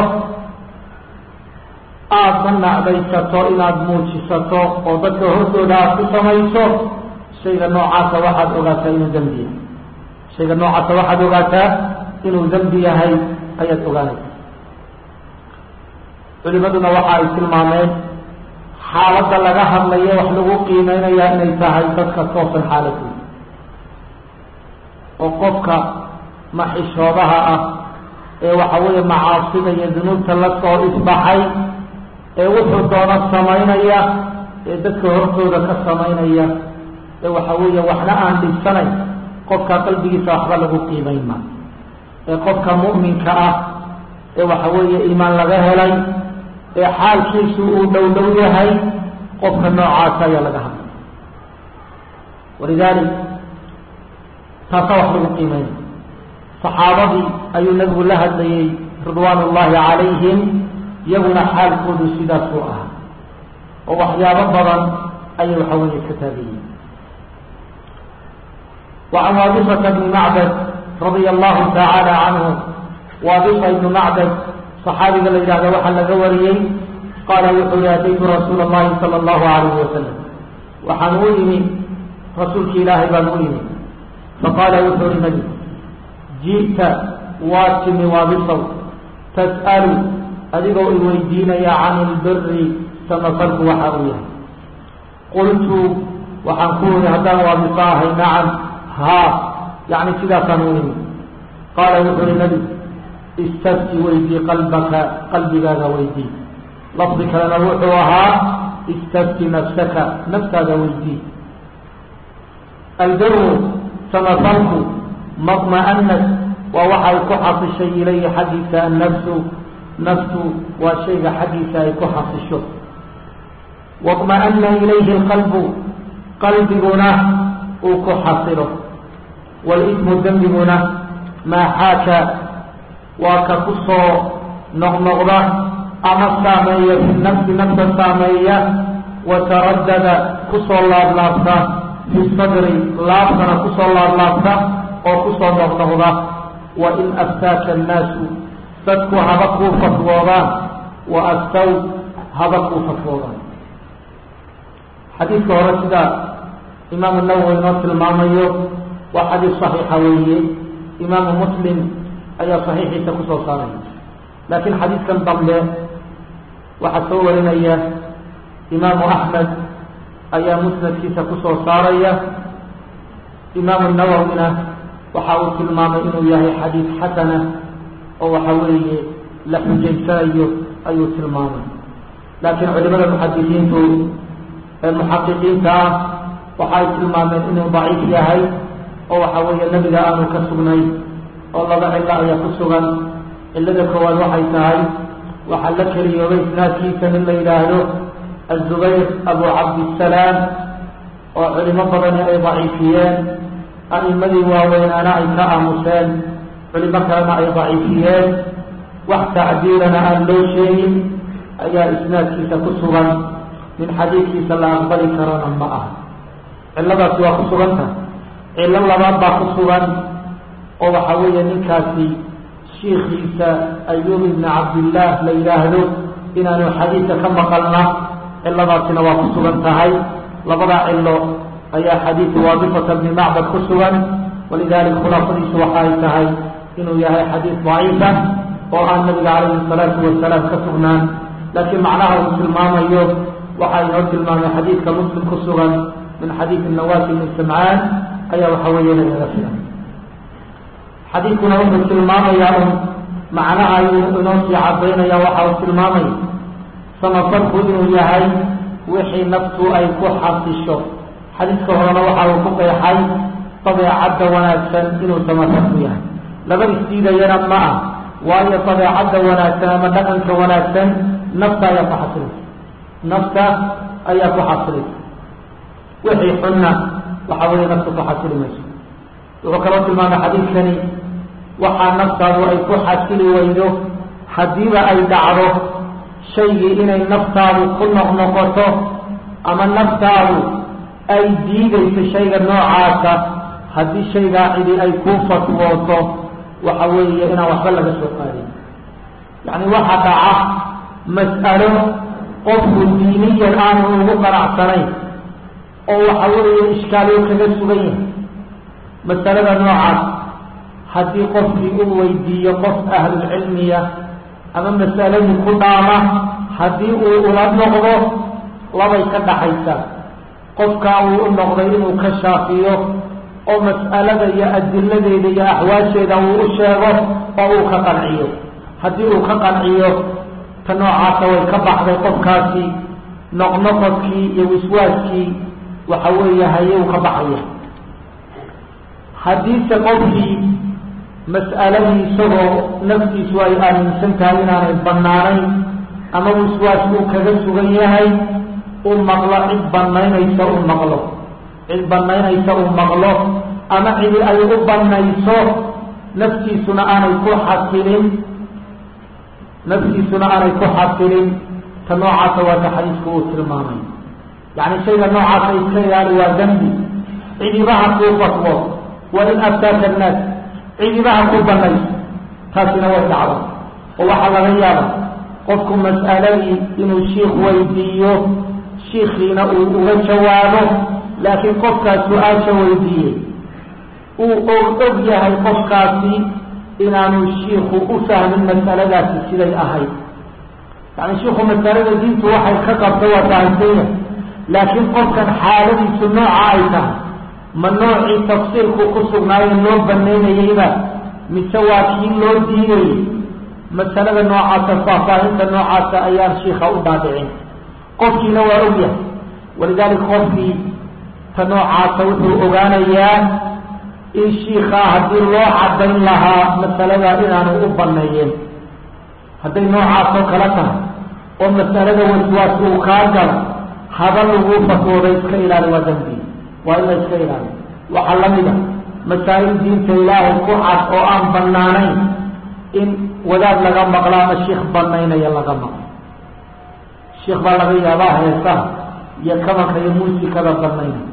Speaker 1: aadna nacdaysato inaad muujisato oo dadka hortooda aad ku samayso shayga noocaasa waxaad ogaataa inuu dembi yahay shayga noocaasa waxaad ogaataa inuu dembi yahay ayaad ogaanaysa culimaduna waxa ay tilmaameen xaaladda laga hadlayo wax lagu qiimeynayaa inay tahay dadka toosan xaaladooda oo qofka maxishoodaha ah ee waxa weeye macaasida iyo dunuubta la soo isbaxay ee wuxuu doona samaynaya ee dadka hortooda ka samaynaya ee waxa weeye waxna aan dhibsanayn qofka qalbigiisa waxba lagu qiimayn ma ee qofka mu'minka ah ee waxa weeye iimaan laga helay ee xaalkiisu uu dhow dhow yahay qofka noocaasa ayaa laga hadlay walidaalik taasa wax lagu qiimeynay saxaabadii ayuu nabigu la hadlayey ridwaan ullaahi calayhim iyaguna xaalkoodu sidaas u ah oo waxyaabo badan ayay waxa weeye iska taagayeen وعن وابصة بن معبد رضي الله تعالى عنه وابصة بن معبد صحابي قال إذا وحل قوريي قال وحول أتيت رسول الله صلى الله عليه وسلم وحنولني رسولك إلهي بنولني فقال وحول النبي جئت واتم وابصة تسأل أدقوا الويدين عن البر سمصلت وحاوية قلت وحنقول هذا وابصاه نعم ها يعني كذا قانوني قال وحول النبي استفتي ويدي قلبك قلبك هذا ويدي لفظك لنا وحوها استفتي نفسك نفس هذا ويدي البر سمصلت مطمئنت ووحى كحص الشيء إليه حديث النفس نفس وشيء حديث كحص الشر واطمأن إليه القلب قلب هنا وكحصله والإثم الذنب هنا ما حاك وكقصو نغنغضة أما السامية في النفس نفس السامية وتردد قصو الله لابسة في الصدر لابسة قصو الله لابسة وقصو نغنغضة وإن أفتاك الناس صدق هبقوا فتوضان وأفتوا هبقوا فتوضان حديث ورسدا إمام النووي نصر الماميو وحديث صحيح ويه إمام مسلم أي صحيح تكسو صاري لكن حديث كان ضمله وحسور لنا إمام أحمد أي مسند في تكسو صاري إمام النووي وحاول المام إنه يهي حديث حسنة أو حاول لحجي سايو أي تلمام لكن علماء المحدثين المحققين تا waxay tilmaameen inuu daciif yahay oo waxa weeye nebiga aanu ka sugnay oo laba cilo ayaa ku sugan cilada koowaad waxay tahay waxaa la keliyoobay isnaadkiisa nin la yidhaahdo azubayr abu cabdisalaam oo culimo badani ay daciifiyeen a'imadii waaweynaana ay ka aamuseen culimo kalena ay daciifiyeen wax tacdiilana aan loo sheegin ayaa isnaadkiisa ku sugan min xadiidkiisa la aqbali karana ma ah cilladaasi waa ku sugan tahay cillo labaad baa ku sugan oo waxa weeye ninkaasi shiikiisa ayuub ibni cabdillaah la yidhaahdo inaanu xadiidka ka maqalna cilladaasina waa ku sugan tahay labadaa cillo ayaa xadiidu waadifata bni macbad ku sugan walidalik khulaafadiisu waxa ay tahay inuu yahay xadiid daciifa oo aan nabiga calayhi salaatu wasalaam ka sugnaan laakiin macnaha uu tilmaamayo waxa inoo tilmaamay xadiidka muslim ku sugan من حديث النواس بن سمعان أي وحوية لغفلة حديثنا أم السلمام يا أم معناها ينوسي عبين يا وحا السلمام سمصرف إنه يهي وحي نفسه أي كحة الشر حديث كهرنا وحا وكوكي حي طبيع عد وناسا إنه سمصرف يهي لبن استيدا ينمع وأي طبيع عد وناسا مدقنك وناسا نفسه يتحصل نفسه أي يتحصل wixii xunna waxa weeye naftu ku xasili mayso wuxuu kaloo tilmaamay xadiidkani waxaa naftaadu ay ku xasili weydo haddiiba ay dhacdo shaygii inay naftaadu ku noqnoqoto ama naftaadu ay diidayso shayga noocaasa haddii shaygaa cidi ay kuu fatwooto waxa weeye inaan waxba laga soo qaadin yacni waxa dhaca mas'alo qofku diiniyan aanu ugu qanacsanayn oo waxa weeye ishkaaliyo kaga sugan yahay masalada noocaas haddii qofkii u weydiiyo qof ahlulcilmiya ama masaladii ku dhaama haddii uu ula noqdo labay ka dhaxaysa qofkaa uu u noqday inuu ka shaafiyo oo mas'alada iyo adiladeeda iyo axwaasheeda uu u sheego oo uu ka qanciyo haddii uu ka qanciyo ta noocaasa way ka baxday qofkaasi noqnoqodkii iyo wiswaaskii waxa weeye haye uu ka baxaya haddiise qofkii mas'aladii isagoo naftiisu ay aaminsan tahay inaanay bannaanayn ama wiswaas uu kaga sugan yahay uu maqlo cid banaynaysa uu maqlo cid banaynaysa uu maqlo ama cidi ay u banayso naftiisuna aanay ku xasilin naftiisuna aanay ku xasilin ta noocaasa waa ta xadiisku uu tilmaamay yacni shayga noocaasa iska ilaali waa dembi cidibaha kuu fatwo wa in aftaaka annaas cidibaha ku banayso taasina way dhacda oo waxaa laga yaaba qofku mas'aladii inuu shiikh weydiiyo shiikhiina uu uga jawaabo laakiin qofkaas su-aasha weydiiyey uu og og yahay qofkaasi inaanu shiiku u fahmin mas'aladaasi siday ahayd yani shiiku masalada diintu waxay ka qabta waa fahamsanya laakiin qofkan xaaladiisu nooca ay tahay ma noocii tafsiirku ku sugnaayo loo banaynayeyba mise waa kii loo diidayey masalada noocaasa faahfaahinta noocaasa ayaan shiika u dhaadhicin qofkiina waa ogyahay walidaalika qofkii ta noocaasa wuxuu ogaanayaa in shiikaa haddii loo cadayn lahaa masalada inaanu u baneeyeen hadday noocaasoo kale tahay oo masalada waswaas uu kaa galo haba laguu fatwooday iska ilaali waa dambi waa in la iska ilaali waxaa lamid a masaa'il diinta ilaahay ku cad oo aan banaanayn in wadaad laga maqlo ama shiikh banaynaya laga maqlo shiikh baa laga yaabaa heesaha iyo kabanka iyo muusikada banaynay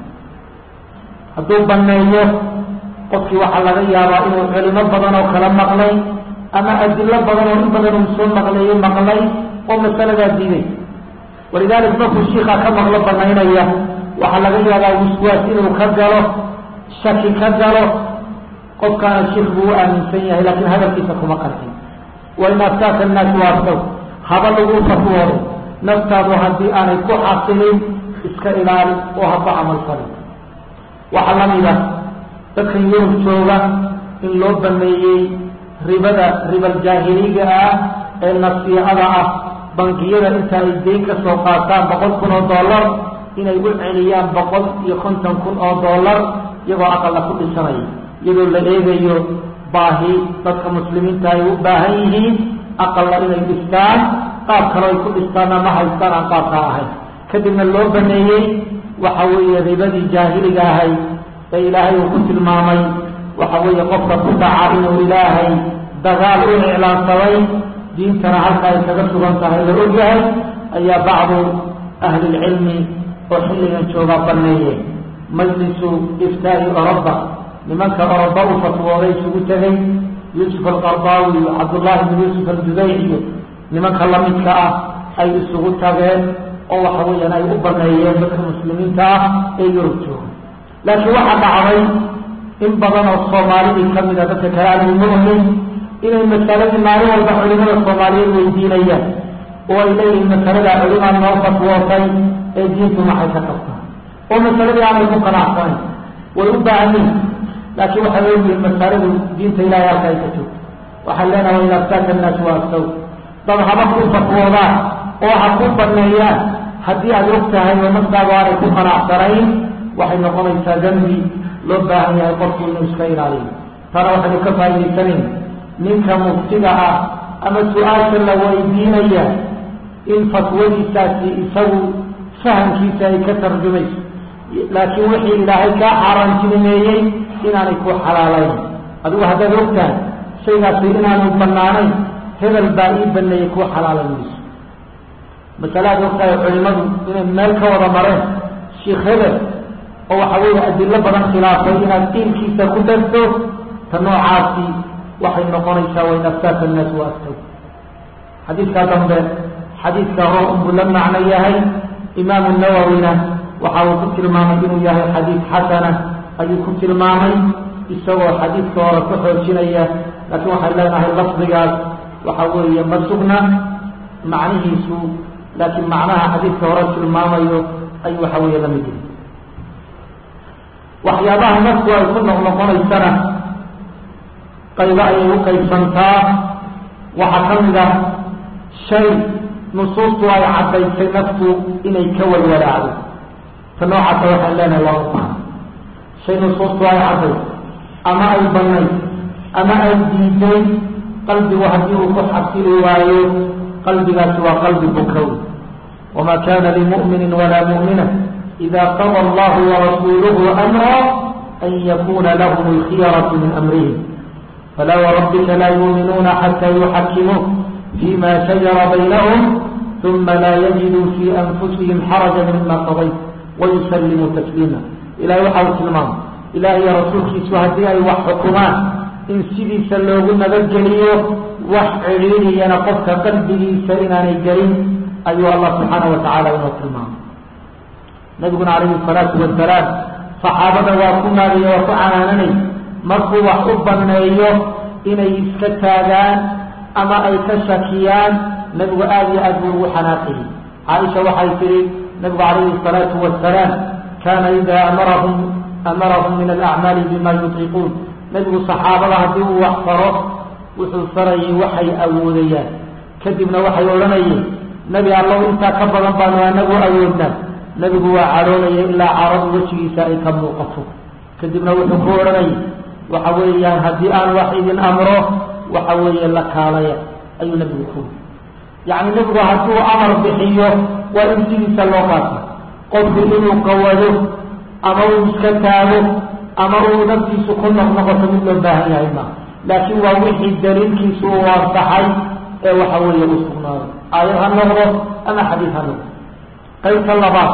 Speaker 1: hadduu baneeyo qofkii waxaa laga yaabaa inuu culimo badan oo kala maqlay ama adilo badan oo in badan uu soo maqleeyey maqlay oo masaladaa diiday walidalik markuu shiika ka maqlo banaynaya waxaa laga yaabaa wiswaas inuu ka galo shaki ka galo qofkaana shiik buu u aaminsan yahay laakiin hadalkiisa kuma qarxin wain aftaaka annaas waaftow haba lagu fatwoodo naftaadu haddii aanay ku xasilin iska ilaali oo haba camal falin waxaa lamid ah dadkan yurub jooga in loo baneeyey ribada ribal jaahiliga ah ee nasiicada ah bangiyada inta ay deyn ka soo qaataan boqol kun oo dollar inay u celiyaan boqol iyo konton kun oo dollar iyagoo aqalla ku dhisanaya iyadoo la eegayo baahi dadka muslimiinta ay u baahan yihiin aqalla inay dhistaan qaab kalo ay ku dhistaana ma haystaan aan qaabkaa ahayn kadibna loo baneeyey waxa weeye ribadii jaahiliga ahay ee ilaahay uu ku tilmaamay waxa weeye qofka ku dhaca inuu ilaahay dagaal u iclaansaday diintana halka ay kaga sugan tahay la ogyahay ayaa bacdu ahlilcilmi oo xilligan joogaa baneeye majlisu iftaa'i oroba nimanka oroba u fatwooday isugu tegay yuusuf alqardaawi iyo cabdullaahi bn yuusuf aljudayc iyo nimanka lamidka ah ay isugu tageen oo waxa weeyaan ay u baneeyeen dadka muslimiinta ah ee yurub jooga laakiin waxaa dhacday in badan oo soomaalidii kamid a dadka kale aan mu'min inay masaladii maalin walba culimada soomaaliyeed weydiinayaan oo ay leeyihiin masalada culimaa noo fatwootay ee diintu maxay ka qabtaa oo masaladii aanay ku qanacsanayn way u baahan yihin laakiin waxay leeyihiin masaladu diinta ilahay halka ay ka joogto waxaan leenahay in aftaaka annaas waa asaw dad haba ku fatwoodaan oo ha ku baneeyaan haddii aad og tahay oo naftaadu aanay ku qanacsanayn waxay noqonaysaa dambi loo baahan yahay qofku inuu iska ilaaliyo tana waxaynu ka faa'idaysanayn ninka muftiga ah ama su-aasha la weydiinaya in fatwadiisaasi isagu fahamkiisa ay ka tarjumayso laakiin wixii ilaahay kaa xaaraantinimeeyey inaanay ku xalaalayn adigu haddaad og tahay shaygaasi inaanu banaanayn hebel baa ii baneeyey kuu xalaalan mayso masalaad og tahay culimadu inay meel ka wada mareen sheikh hebel oo waxa weeye adilo badan khilaafay inaad diinkiisa ku darto ta noocaasi waxay noqonaysaa wain aftaaka annaas wa aftaw xadiidkaa dambe xadiidka hor unbuu la macno yahay imaamu nawowina waxa uu ku tilmaamay inuu yahay xadiid xasana ayuu ku tilmaamay isagoo xadiidka hore ku xoojinaya laakiin waxay leenahay lafdigaas waxa weeye ma sugna macnihiisu laakiin macnaha xadiidka hore tilmaamayo ayuu waxa weeye la mid yahay waxyaabaha nafku ay ku noqnoqonaysana qaybo ayay u qaybsantaa waxaa ka mid ah shay nusuustu ay caddaysay naftu inay ka walwalaacdo ta noocaasa waxaan leenahay waa u baahan shay nusuustu ay caddaysay ama ay banayd ama ay diiday qalbigu haddii uu ku xasili waayo qalbigaasi waa qalbi bukow wama kana limu'mini walaa mu'mina ida qada allahu warasuuluhu amra an yakuna lahum alkhiyaratu min amrihim fala wrabbika la yuuminuuna xata yuxakimuuk fima shajara baynahum uma laa yajiduu fi anfusihim xaraja mima qadayt wayusallimuu tasliima ilahay waxa uu tilmaamay ilaah iyo rasuulkiisu haddii ay wax xukumaan in sidiisa loogu nabadgeliyo wax cidhiidiyana qofka qalbigiisa inaanay gelin ayuu allah subxaana wa tacaala inoo tilmaamay nabiguna calayhi salaatu wasalaam saxaabada waa ku naadiyo waa ku canaananay markuu wax u baneeyo inay iska taagaan ama ay ka shakiyaan nabigu aada iyo aad buu ugu xanaaqiyey caaisha waxay tihi nabigu calayhi salaatu wasalaam kaana idaa amarahum amarahum min alacmaali bima yutiiquun nabigu saxaabada haddii uu wax faro wuxuu farayay waxay awoodayaan kadibna waxay odhanayeen nebi allow intaa ka badan baanu anagu awoodnaa nebigu waa cadhoonaya ilaa caradu wejigiisa ay ka muuqato kadibna wuxuu ku odhanayay waxa weeyaan haddii aan wax idin amro waxa weeye la kaalaya ayuu nebigu ku yacni nebigu hadduu amar bixiyo waa in sidiisa loo qaato qofku inuu qawado ama uu iska taago ama uu naftiisu ku noqnoqoto mid loo baahan yahay ma laakiin waa wixii daliilkiisu uu waasaxay ee waxa weeye u sugnaaday aayad ha noqdo ama xadiid ha noqdo qaybta labaad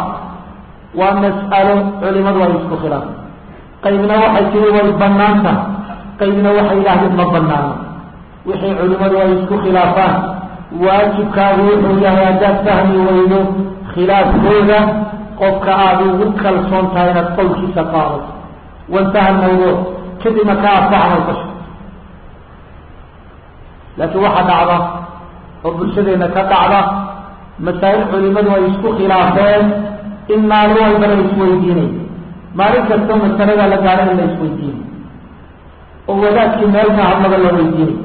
Speaker 1: waa mas'alo culimadu ay isku khilaafay qaybna waxay tiri way bannaan tahay qaybna waxay yidhaahdeen ma bannaano wixii culimadu ay isku khilaafaan waajibkaagu wuxuu yahay haddaad fahmi weydo khilaafkooda qofka aada ugu kalsoon tahay inaad qowlkiisa qaadato wantaha mawduuc kadibna ka adfaxnay kasho laakiin waxaa dhacda oo bulshadeenna ka dhacda masaa'il culimadu ay isku khilaafeen in maalin walba la isweydiinay maalin kastoo masalada la gaadho in la isweydiinay oo wadaadkii meelka hadlaba la weydiinay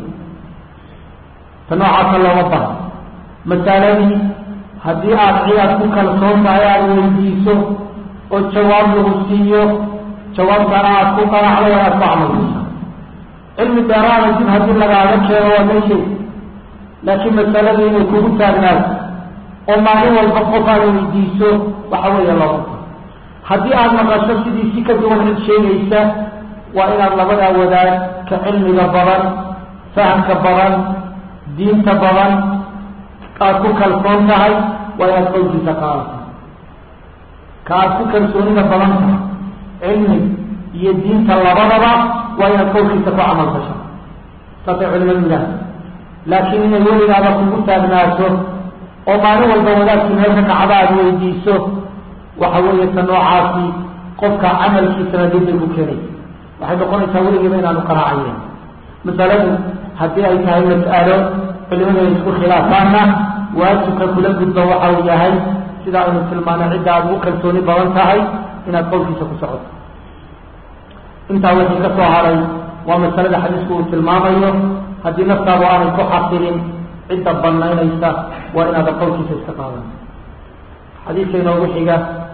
Speaker 1: ta noocaasa looma baha masaladii haddii aada cidaad ku kalsoon tahay aada weydiiso oo jawaab lagu siiyo jawaabtana aada ku qanacdo waa aad ku camalkiisa cilmi dheeraada dib haddii lagaaga keeno waa meesheed laakiin masaladii inay kugu taagnaato oo maalin walba qof aad weydiiso waxa weeye looma haddii aada maqasho sidii si ka duwan cid sheegaysa waa inaad labadaa wadaag ka cilmiga badan fahamka badan diinta badan aada ku kalsoon tahay waa inaad qowlkiisa qaadata ka aada ku kalsoonida badan tahay cilmi iyo diinta labadaba waa inaad qowlkiisa ku camal fasho saasay culimadu yidhaha laakiin inay weligaaba kugu taagnaato oo maalin walba wadaadkii meelka kacda aada weydiiso waxa weeye ta noocaasi qofka camalkiisana dib bay ku keenay waxay noqonaysaa weligiiba inaanu qanaacayen masaladu haddii ay tahay mas'alo culimadu ay isku khilaafaanna waajibka kula gudba waxa uu yahay sida aynu tilmaanay cidda aada ugu kalsooni badan tahay inaad qowlkiisa ku socoto intaa wixii ka soo haray waa masalada xadiisku uu tilmaamayo haddii naftaadu aanay ku xasilin cidda banaynaysa waa inaada qowlkiisa iska qaadan xadiidka inoogu xiga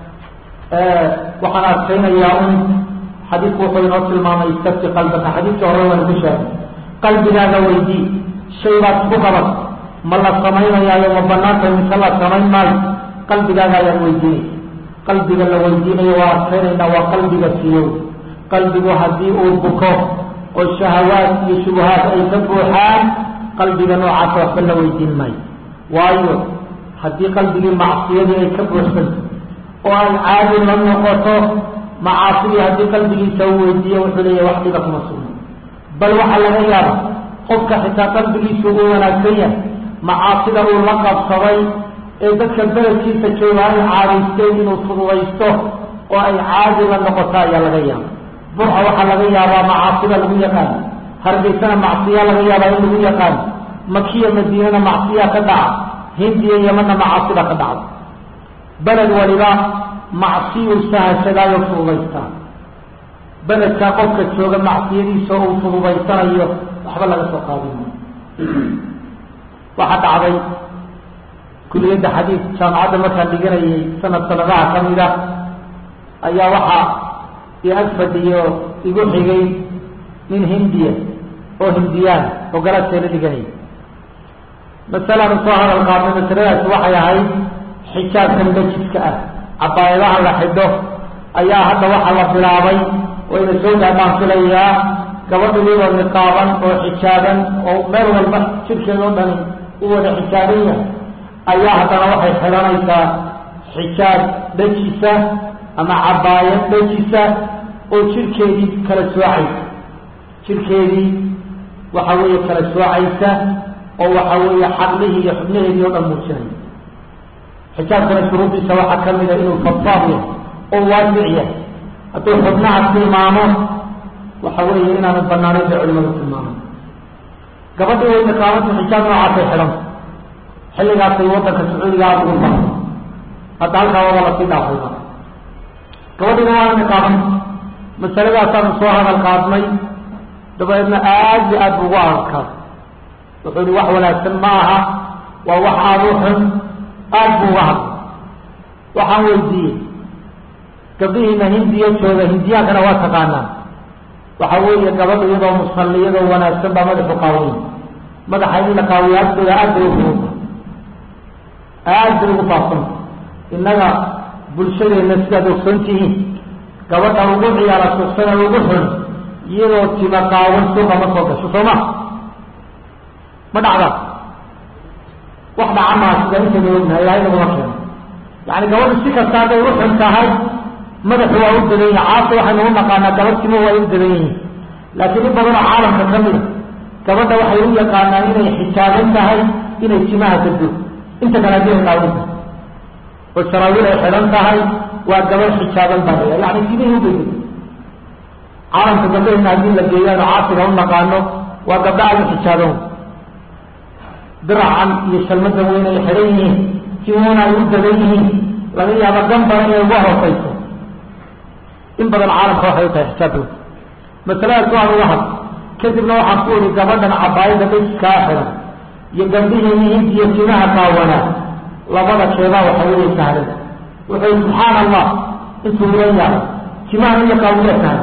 Speaker 1: waxaan adkaynayaa un xadiidku wuxuu inoo tilmaamay istafti qalbaka xadiidkii hore waan ku sheegay qalbigaaga weydii shay baad isku qaban ma la samaynayaayo ma banaanta mise la samayn maayo qalbigaaga ayaad weydiinaysa qalbiga la weydiinayo waa adkaynaynaa waa qalbiga siyow qalbigu haddii uu buko oo shahawaad iyo shubahaad ay ka buuxaan qalbiga noocaasa waxba la weydiin maayo waayo haddii qalbigii macsiyadii ay ka buuxsanto oo ay caadi la noqoto macaasidii haddii qalbigiisa uu weydiiyo wuxuu leeyahy wax dhiba kuma sugno bal waxaa laga yaaba qofka xitaa qalbigiisu uu wanaagsan yahay macaasida uu la qabsaday ee dadka beledkiisa jooga ay caadaysteen inuu fududaysto oo ay caadi la noqoto ayaa laga yaaba burca waxaa laga yaabaa macaasida lagu yaqaano hargeysana macsiya laga yaabaa in lagu yaqaano makiya madiinana macsiya ka dhaca hindiya yamana macaasida ka dhacda beled waliba macsiyuu sahashadaayo fududaystaa beledkaa qofka jooga macsiyadiisa uu fududaysanayo waxba laga soo qaadin waxaa dhacday kuliyadda xadiid jaamacadda markaan dhiganayay sanad sanadaha ka mid a ayaa waxaa i ag fadhiyo igu xigay nin hindiya oo hindiyaan oo galaadkeena dhiganayay masalaan usoo hadal qaadnay masaladaasi waxay ahayd xijaabkan dajiska ah cabaayadaha la xidho ayaa hadda waxaa la bilaabay wayna soo gaadhaan filayaa gabadha iyadoo niqaaban oo xijaaban oo meel walba jirkeeda o dhani u wada xijaaban yahay ayaa haddana waxay xidhanaysaa xijaab dhejisa ama cabaayad dhejisa oo jirkeedii kala soocaysa jirkeedii waxa weeye kala soocaysa oo waxa weeye xaqlihii iyo xubnaheedii o dhan muujinaya xijaabkana shuruudiisa waxaa ka mida inuu fadfaad yahay oo waasic yahay hadduu xubnaha tilmaamo waxa weeye inaanu banaanayn bay culimadu tilmaamay gabadhii way niqaamanta xijaab noocaasay xidhanta xilligaasay wadanka sacuudiga aada ugu baran hadda halkaa waba lasii dhaafayba gabadhiina waana niqaamanta masaladaasaan soo hadal qaadnay dabadeedna aad iyo aad bu ugu adadkaas wuxuu yihi wax wanaagsan ma aha waa wax aada u xun aad bu uga hadlay waxaan weydiiyey gabdhihiina hindiya jooga hindiyaankana waa taqaanaan waxa weeye gabadha iyadoo musalli iyadoo wanaagsan baa madaxu qaawiya madaxa in la qaawiya agtooda aad bay ufuuta aad bay ugu faafsanta innaga bulshadeenna sidaad ogsoon tihiin gabadha ugu ciyaara suuqsana ugu xun iyadoo tima qaawan suuqa ma soo gasho soo ma ma dhacda wax dhaca maa sida intayna ognahay ilahay naguma keeno yani gabadhu si kasta hadday u xun tahay madaxu waa u dadan yahi caasa waxaynu u naqaanaa gabadh timo waa u dadan yihiin laakiin in badanoo caalamka ka mida gabadha waxay u yaqaanaan inay xijaaban tahay inay timaha gado inta kale hadii ay qaawan tahay oo saraawiil ay xidhan tahay waa gabadh xijaaban baa la yani timihii ubay caalamka gabdhahena haddii la geeyaano caasiga u naqaano waa gabdha aada u xijaaban diracan iyo shalmadan weyn ay xidhan yihiin timuhuna ay u dadan yihiin laga yaabo gambara inay uga hoosayso in badan caalamka waxay u tahay xijaabooda masaladaas waan uga had kadibna waxaan ku uri gabadhan cabaayada dajiskaa xidan iyo gabdhihiini hindiyo timaha qaawanaa labada keebaa waxa weeye sahlan wuxuu yihi subxaana allah intuu ilan yahay timaha in la qaawiya sahlan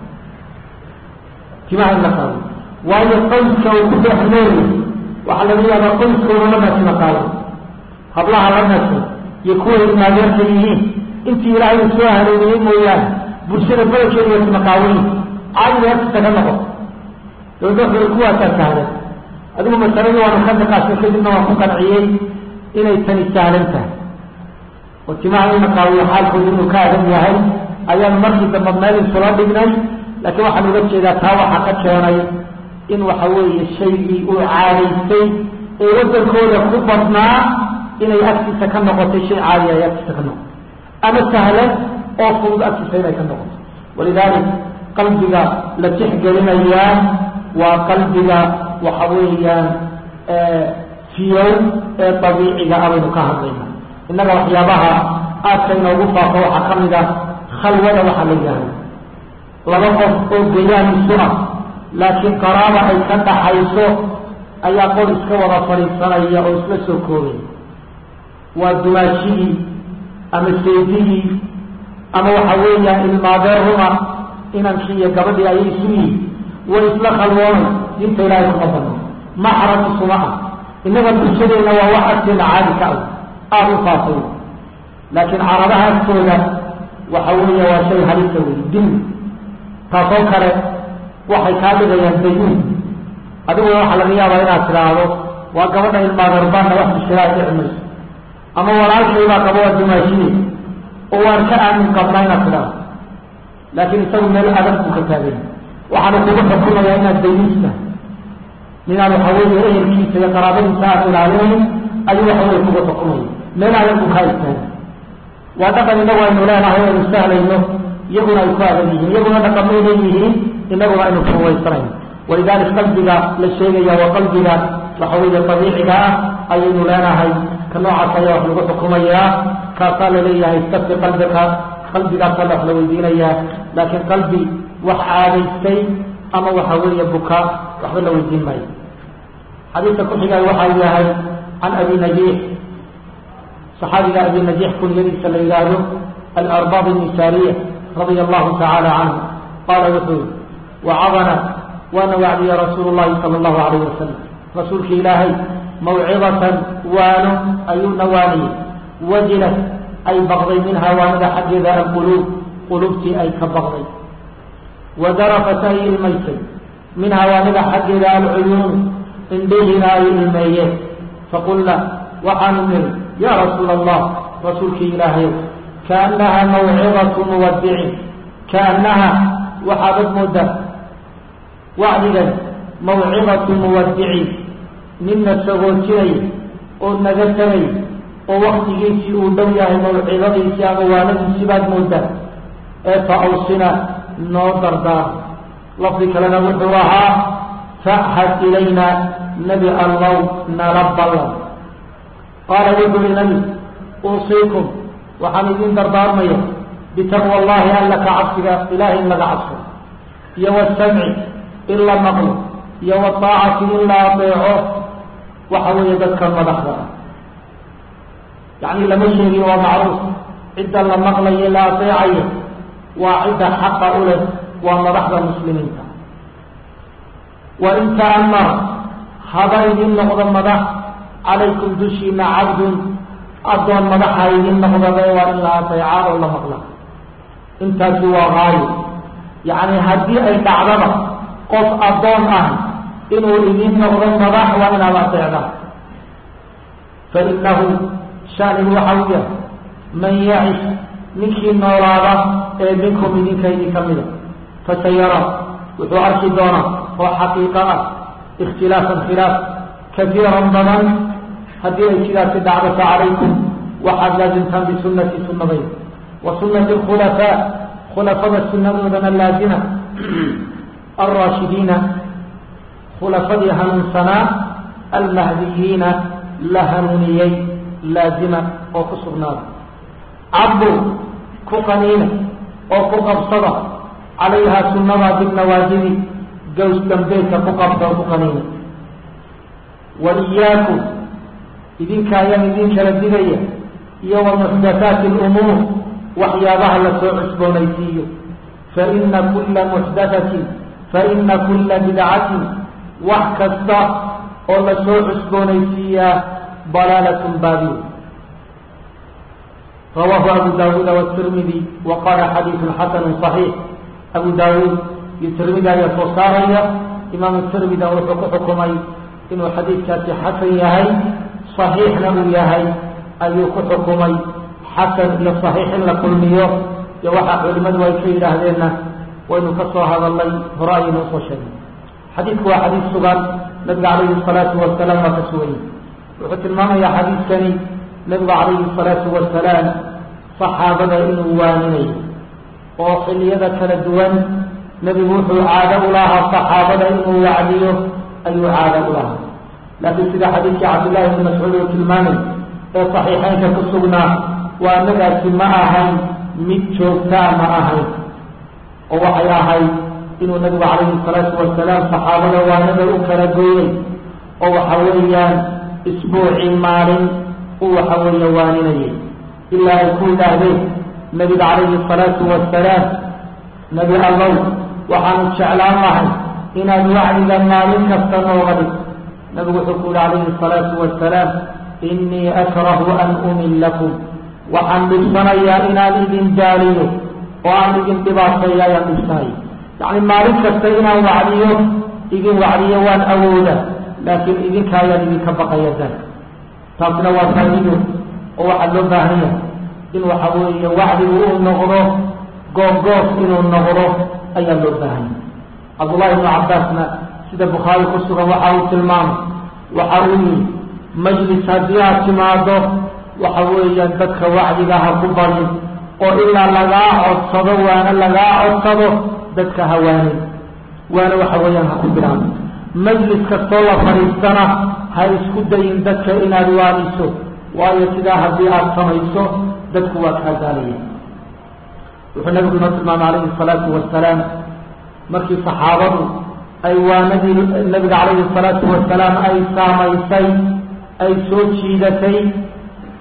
Speaker 1: timaha in la qaawiyo waayo qoyska uu ku dhex noolyahy waxaa laga yaabaa qoyskooda la nasima qaawan hablaha la nasay iyo kuway imaadeerka yihiin intii ilaahay uu soo hanuuniyey mooyaane bulshada badankeeda waa timaqaawayi caadiga agtisa ka noqo dabadooxda kuwaasaa sahlan adigu masaladii waanu ka niqaashay kadibna waan ku qanciyey inay tani sahlan tahay oo timaha in la qaawiyo xaalkooda inuu ka adan yahay ayaan markii dambe meel isula dhignay laakiin waxaan uga jeedaa taa waxaa ka keenay in waxa weeye shaygii uu caadaystay ee wadankooda ku badnaa inay agtiisa ka noqotay shay caadiya ay agtiisa ka noqoto ama sahlan oo fudud agtiisa inay ka noqoto walidalik qalbiga la tixgelinayaa waa qalbiga waxa weeyaan fiyow ee dabiiciga abaynu ka hadlayna innaga waxyaabaha aadka inoogu faafo waxaa ka mid a khalwada waxaa la yihahda laba qof oo gayaan isu ah laakiin qaraaba ay ka dhaxayso ayaa qor iska wada fadhiisanaya oo isla soo koobaya waa dumaashigii ama seedigii ama waxa weeyaan ilmaadeeruma inankii iyo gabadhii ayay isu yihin way isla khalwoonay diinta ilaahay kuma badno maxram isuma ah innaga bulshadeenna waa wax agteena caadi ka ah aada u faafay laakiin caradaha agtooda waxa weeya waa shay halisa wey dil taasoo kale waxay kaa dhigayaan dayuun adiguna waxaa laga yaabaa inaad tidhaahdo waa gabadha ilmaadeerbaanna wax bishiraad dhici mayso ama walaalkaybaa qaba waa dumaashine oo waan ka aamin qabnaa inaad tidhaahdo laakiin isagu meel adag buu ka taagay waxaana kugu xukumayaa inaad dayuusta ninaan waxa weeye ehelkiisa iyo qaraabadiisa aad ilaalinayn ayuu waxa weye kugu xukumaya meel adag buu kaa istaagay waa dhaqan inagu aynu leenahay aynu sahlayno iyaguna ay ku adag yihiin iyaguna dhaqamay leeyihiin inaguna aynu fuwaysanayno walidalik qalbiga la sheegaya waa qalbiga waxa weeye dabiiciga ah ayaynu leenahay ka noocaas ayaa wax lagu xukumayaa kaasaa laleeyahay sabti qalbika qalbigaasaa wax la weydiinayaa laakiin qalbi wax caadaystay ama waxa weeye buka waxba la weydiin maayo xadiidka ku xigay waxaa yahay can abi najiix صحaabiga abi najix kunyadiisa la yidhaahdo alarbab الnisaariya radia allahu tacaala canhu qaala wuxuu yihi wacadana waana wacdiya rasuulu llahi sala allahu alayh wasalam rasuulka ilaahay mawcidatan waano ayuuna waaniyey wajilat ay baqday minhaa waanada xaggeeda alquluub qulubtii ay ka baqday wadarafat ay ilmaysay minhaa waanada xaggeeda alcuyuun indhihiina ay ilmeeyeen faqulna waxaanu niri yaa rasuula allah rasuulkii ilaahay kaannaha mawcidatu muwadicin kaannaha waxaadad moodaa wacdigan mawcidatu muwadicin ninna sagoojinay oo naga tagay oo waktigiisii uu dhow yahay mawcidadiisii ama waanadiisii baad moodaa ee fa awsina noo dardaar lafdi kalena wuxuu ahaa fahad ilayna nebi allow nala ballan qaala wuxuu uhi nabi uusiikum waxaan idin dardaarmaya bitaqwa allahi alla ka cabsiga ilahay in laga cabso iyo wasamci in la maqlo iyo waaacati in la adeeco waxa weeye dadka madaxda ah yacni lama sheegin waa macruuf cidda la maqlayo la adeecayo waa cidda xaqa u leh waa madaxda muslimiinta wa in ta'amara haba idin noqdo madax calaykum dushiina cabdun addoon madaxa idin noqdaba waa in la adeecaa oo la maqla intaasi waa haayo yacni haddii ay dhacdaba qof addoon ah inuu idin noqdo madax waa inaad adeecdaan fa inahu shaanigu waxa u yahay man yacish ninkii noolaada ee minkum idinka idinka mida fasayara wuxuu arki doonaa oo xaqiiqo ah ikhtilaafan khilaaf kaiiran badan haddii ay sidaasi dhacdo fa calaykum waxaad laasimtaan bisunati sunadayda wa sunati alkhulafaa khulafada sunadoodana laazima alraashidiina khulafadii hanuunsanaa almahdiyiina la hanuuniyey laazima oo ku sugnaada cabdu ku qaniina oo ku qabsada calayhaa sunada binawaajibi gows dambeedka ku qabta oo ku qaniina wa iyaakum idinka ayaan idin kala digaya iyo wa muxdathaati alumuur waxyaabaha la soo cusboonaysiiyo faina kula muxdathatin faina kula bidcatin wax kasta oo la soo cusboonaysiiyaa dalaalatun baadiyo rawaahu abu daawuuda wtirmidi wa qaala xadiidun xasanu صaxiix abu daawuud iyo tirmidi ayaa soo saaraya imaamu tirmida wuxuu ku xukumay inuu xadiidkaasi xasan yahay صaxiixna uu yahay ayuu ku xukumay xasan iyo صaxiix in la kulmiyo iyo waxaa culimadu ay ka yidhaahdeenna waynu ka soo hadalnay hore ayaynu usoo sheegnay xadiidku waa xadiid sugan nabiga calayhi الsalaatu wasalaam waa ka suganya wuxuu tilmaamayaa xadiidkani nabigu calayhi الsalaatu wasalaam saxaabada inuu waaninayo oo xilliyada kala duwan nebigu wuxuu caado u lahaa saxaabada inuu wacdiyo ayuu caado u lahaa laakiin sida xadiidkii cabdillahi bni mascuud uu tilmaamay ee saxiixeynka ku sugnaa waa nagaasi ma ahayn mid joogtaa ma ahayn oo waxay ahayd inuu nabigu calayhi salaatu wasalaam saxaabada waanada u kala gooyey oo waxa weeyaan isbuucii maalin uu waxa weeye waaninayay ilaa ay ku yidhaahdeen nabiga calayhi salaatu wasalaam nebi allow waxaanu jeclaan lahay inaad wacdiga maalin kasta nooga dhig nabigu wuxuu ku yihi calayhi salaatu wasalaam inii akrahu an umillakum waxaan dhibsanayaa inaan idin daaliyo oo aan idin dhibaateeyo ayaan dhibsanaya yacni maalin kasta inaan wacdiyo idin wacdiyo waan awooda laakiin idinka ayaan idinka baqaya dan taasna waa faa'iido oo waxaa loo baahan yahay in waxa weeye wacdigu uu noqdo goobgoob inuu noqdo ayaa loo baahan yahay cabdullahi ibnu cabbaasna sida bukhaari ku sugan waxa uu tilmaamay waxa uu yihi majlis haddii aad timaado waxa weeyaan dadka wacdiga ha ku barin oo ilaa lagaa codsado waana lagaa codsado dadka hawaanin waana waxa weeyaan ha ku bilaabo majlis kastoo la fadhiistana ha isku dayin dadka inaad waaniso waayo sidaa haddii aada samayso dadku waa kaa gaalaya wuxuu nabigu inoo tilmaamay calayhi salaatu wasalaam markii saxaabadu ay waanadii nabiga calayhi salaatu wasalaam ay saamaysay ay soo jiidatay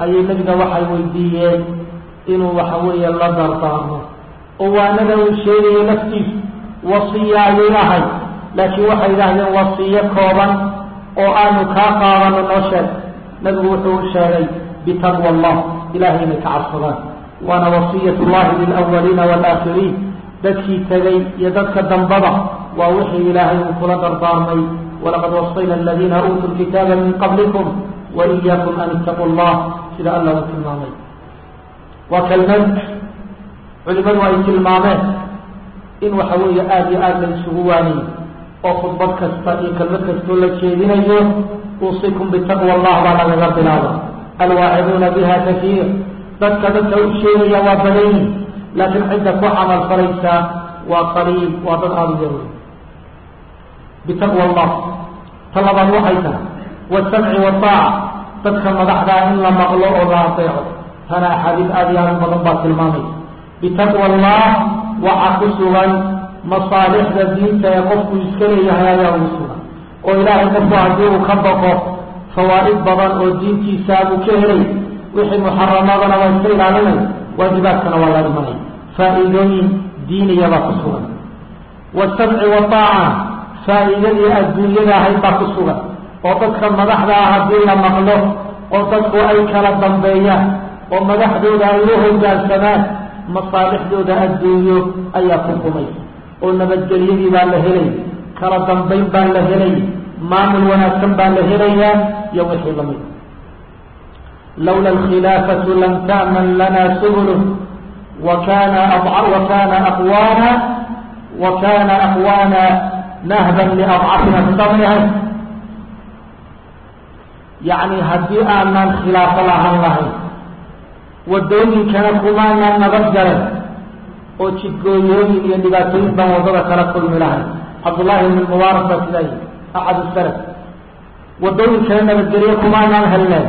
Speaker 1: ayay nebiga waxay weydiiyeen inuu waxa weeye la dardaarmo oo waanada uu sheegayo laftiisu wasiya ayay ahay laakiin waxay yidhaahdeen wasiyo kooban oo aanu kaa qaadano noo sheeg nabigu wuxuu sheegay bitaqwa allah ilahay inay ka cabsadaan waana wasiyat llahi lilawaliina waalaakhiriin dadkii tegay iyo dadka dambaba waa wixii ilaahay uu kula dardaarmay walaqad wasayna aladiina uutuu lkitaaba min qablikum waiyaakum an ittaquu llah sida allah uu tilmaamay waa kelmad culimadu ay tilmaameen in waxa weeye aada iyo aada la isugu waaniyo oo khudbad kasta iyo kelmad kastoo la jeedinayo uusikum bitaqwa allah baa lagaga bilaaba alwaaciduuna biha kafiir dadka dadka u sheegaya waa badanyi laakiin cidda ku camal falaysaa waa qaliil waa dad aada u yarwey bitaqwa allah ta labaad waxay tahay wasamci wataaca dadka madaxdaa in la maqlo oo la adeeco tana axaadiis aada iyo aada u badan baa tilmaamaysa bitaqwa allah waxaa ku sugan masaalixda diinta ee qofku iska leeyahay ayaa ugu sugan oo ilaahay qofku haddii uu ka baqo fawaa'id badan oo diintiisa buu ka helay wixii muxaramadana waa iska ilaalinay waajibaadkana waa la dhimanay faa'iidooyin diiniyabaa ku sugan wasamci wataaca faa'iidadii adduunyada ahayd baa ku sugan oo dadka madaxda ah haddii la maqlo oo dadku ay kala dambeeyaan oo madaxdooda ay u hogaansamaan masaalixdooda adduunyo ayaa ku qumay oo nabadgelyadii baa la helay kala dambayn baa la helay maamul wanaagsan baa la helayaa iyo wixii lamid lawla alkhilaafatu lam ta'man lana subulu wakana wakana aqwaana wa kana aqwaana nahban liadcafina bisabriha yacni haddii aanan khilaafo lahaan lahayn wadooyinkana kumaanaan nabad galan oo jidgooyooyin iyo dhibaatooyin baan waddada kala kulmi lahay cabdullaahi ibn mubaarak baa sidaa yihi axad salaf wadooyinkana nabadgelyo kumaanaan helneen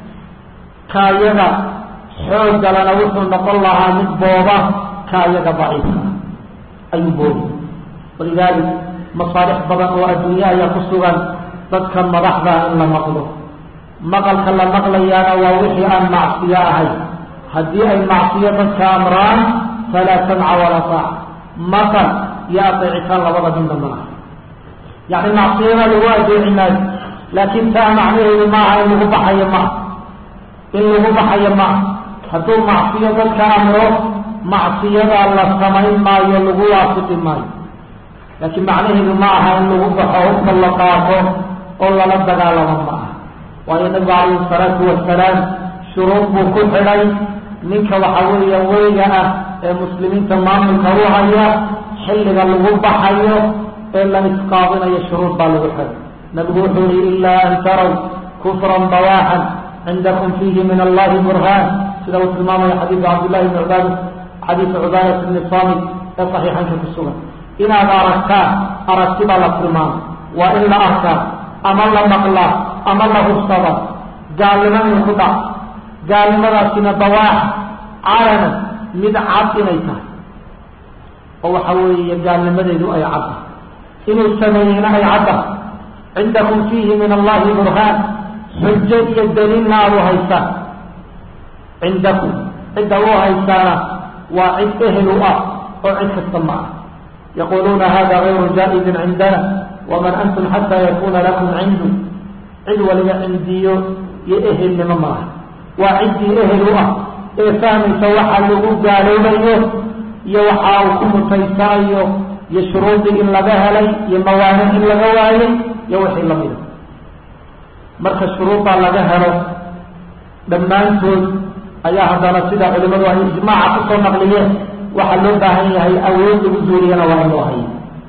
Speaker 1: kaayaga xooggalana wuxuu noqon lahaa mid booba kaayaga daciifka ayuu boobi walidaalik masaalix badan oo adduunye ayaa ku sugan dadka madaxdaa in la maqlo maqalka la maqlayaana waa wixii aan macsiyo ahay haddii ay macsiyo dadka amraan falaa samca walaa taaca maqal iyo adeecitaan labada midna malaha yacni macsiyada lagu adeeci maayo laakiin taa macnaheedu maaha in lagu baxayo maa in lagu baxayo maa hadduu macsiyo dadka amro macsiyadaa la samayn maayo lagu waafiqi maayo laakiin macnaheedu ma aha in lagu baxo hubka la qaato oo lala dagaalamo ma aha waayo nabigu calayhi salaatu wasalaam shuruud buu ku xidhay ninka waxa weeya weyga ah ee muslimiinta maamulka u haya xilliga lagu baxayo ee la isqaadinayo shuruud baa lagu xidhay nabigu wuxuu yihi ilaa an taraw kufran bawaaxan cindakum fiihi min allahi burhaan sida uu tilmaamayo xadiidu cabdillahi bni cubaad xadiidu cubaadat bni samit ee saxiixanka ku sugan inaad aragtaan aragti baa la tilmaamay waa in la arkaa ama la maqlaa ama la hubsada gaalnimo in ku dhac gaalnimadaasina dawaax calana mid cad inay tahay oo waxa weeye gaalnimadeedu ay cadda inuu sameeyeyna ay cadda cindakum fiihi min allahi burhaan xujo iyo daliilna aad u haysaan cindakum cidda u haysaana waa cid ehel u ah oo cid kasta ma ah yaquluuna hada gayru jaa-izin cindana waman antum xataa yakuna lakum cindu cid waliba cindiyo iyo ehelnimo malaha waa ciddii ehel u ah ee fahmaysa waxa lagu gaaloobayo iyo waxa uu ku mutaysanayo iyo shuruudii in laga helay iyo mawaanic in laga waayay iyo wixii lamida marka shuruuddaa laga helo dhammaantood ayaa haddana sida culimadu ay ijmaaca kusoo naqliyeen waxaa loo baahan yahay awood lagu zuuliyana waa in loo hayo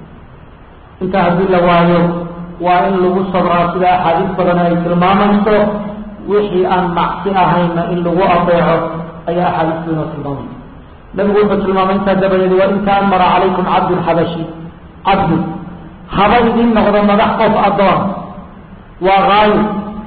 Speaker 1: intaa haddii la waayo waa in lagu sabraa sida axaadiis badan ay tilmaamayso wixii aan macsi ahayna in lagu adeeco ayaa axaadiistu inoo tilmaamaysa nabigu wuxuu tilmaamay intaa dabadeed waa in taamara calaykum cabdun xabashi cabdun haba idin noqdo madax qof addoon waa haayo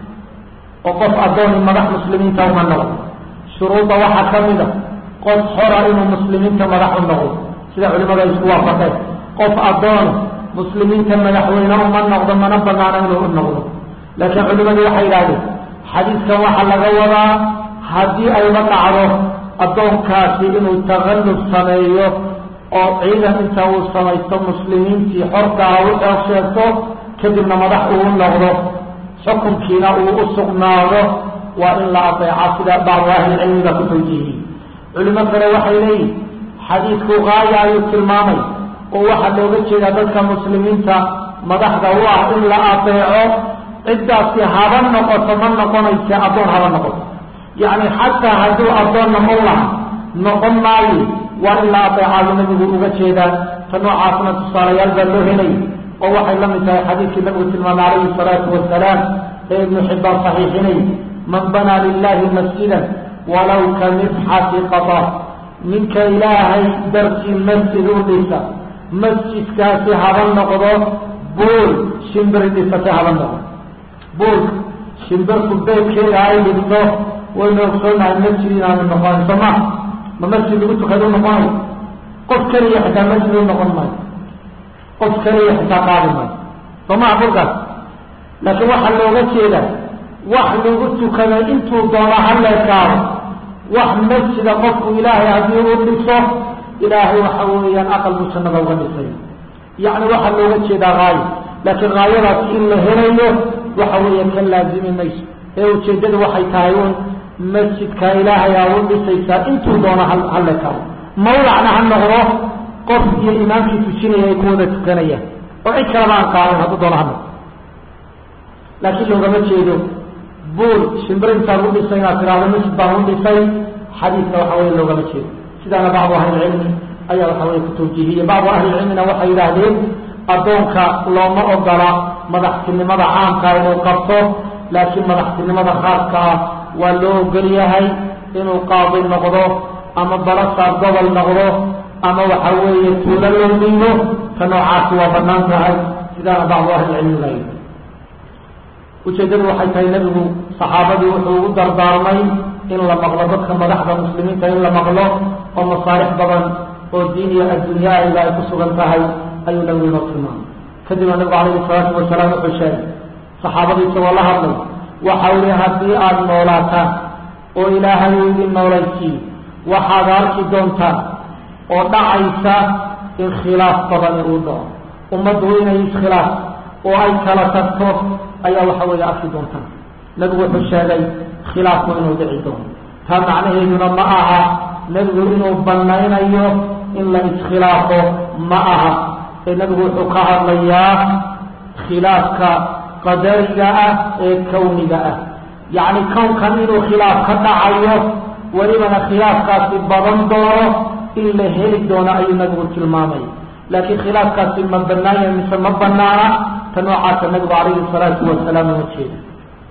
Speaker 1: oo qof addooni madax muslimiinta uma noqdo shuruudda waxaa ka mid a qof xora inuu muslimiinta madax u noqdo sida culimadu ay isku waafaqeen qof addoona muslimiinta madaxweyne uma noqdo mana banaano inuu u noqdo laakiin culimadu waxay yidhahdeen xadiidkan waxaa laga wadaa haddii ayba dhacdo addoonkaasi inuu takalluf sameeyo oo ciidan inta uu samaysto muslimiintii xorkaa u xoog sheegto kadibna madax uu noqdo xukunkiina uu u sugnaado waa in la adeeca sida bacdu ahlicilmiga ku tawjiihiyey culimo kale waxay leeyihin xadiidku qaaya ayuu tilmaamay oo waxaa looga jeedaa dadka muslimiinta madaxda u ah in la adeeco ciddaasi haba noqoto ma noqonayse addoon haba noqoto yacni xataa hadduu addoon noqon laha noqon maayo waa in la adeecayo nabigu uga jeedaa ta noocaasna tusaalayaal baa loo helay oo waxay la mid tahay xadiidkii nabigu tilmaamay calayhi salaatu wasalaam ee ibnu xibbaan saxiixinay man banaa lilahi masjidan walow ka mifxati qada ninka ilaahay dartii masjid u dhisa masjidkaasi haba noqdo buul shimbiri dhisate haba noqdo buulka shimbirku beedkeeda ay dhigto waynu ogsoonahay masjid inaanu noqonin soo ma ma masjid lagu tukada u noqonayo qof keliya xitaa masjid u noqon maayo qof keliya xitaa qaadi maayo soo maha buulkaas laakiin waxaa looga jeeda wax lagu tukado intuu doono haleekaado wax masjida qofku ilaahay haddii u dhiso ilaahay waxa weeyaan aqal buu jannada uga dhisay yacni waxaa looga jeedaa haayo laakiin haayadaasi in la helayo waxa weeya ka laazimi mayso ee ujeeddadu waxay tahay un masjidka ilaahay aa u dhisaysaa intuu doono haleekaado mawlacna ha noqdo qof iyo imaamkii tujinaya ay ku wada tukanayaan oo cid kaleba aan qaadin hadduu doono ha noqdo laakiin loogama jeedo buul shimbir intaan u dhisay inaad tiraahdo masjid baan u dhisay xadiidka waxa weye loogama jeedo sidaana bacdu ahlilcilmi ayaa waxa weye ku tawjiihiyey bacdu ahlilcilmina waxay yidhaahdeen addoonka looma ogola madaxtinimada caamka inuu qabto laakiin madaxtinimada khaaska ah waa loo ogol yahay inuu qaadi noqdo ama balasaar gobol noqdo ama waxa weeye tuulo loo dhiibo ka noocaasi waa banaan tahay sidaana bacdu ahlilcilmi la yidhi ujeeddadu waxay tahay nebigu saxaabadii wuxuu ugu dardaarmay in la maqlo dadka madaxda muslimiinta in la maqlo oo masaalix badan oo diin iyo adduunya ayga ay ku sugan tahay ayuu nabigu inoo tilmaamay kadibna nabigu calayhi salaatu wasalaam wuxuu sheegay saxaabadii isagoo la hadlay waxa uli haddii aada noolaataan oo ilaahay uu idin noolaysiiyo waxaad arki doontaan oo dhacaysa in khilaaf badani uu dhaco ummaddu inay iskhilaaf oo ay kala tagto ayaa waxa weeye arki doontaan nebigu wuxuu sheegay khilaafku inuu dhici doono taa macnaheeduna ma aha nebigu inuu banaynayo in la iskhilaafo ma aha ee nebigu wuxuu ka hadlayaa khilaafka qadariga ah ee kawniga ah yacni kownkan inuu khilaaf ka dhacayo welibana khilaafkaasi badan doono in la heli doono ayuu nebigu tilmaamay laakiin khilaafkaasi ma banaanya mise ma banaana ta noocaasa nabigu calayhi salaatu wasalaam uma jeeda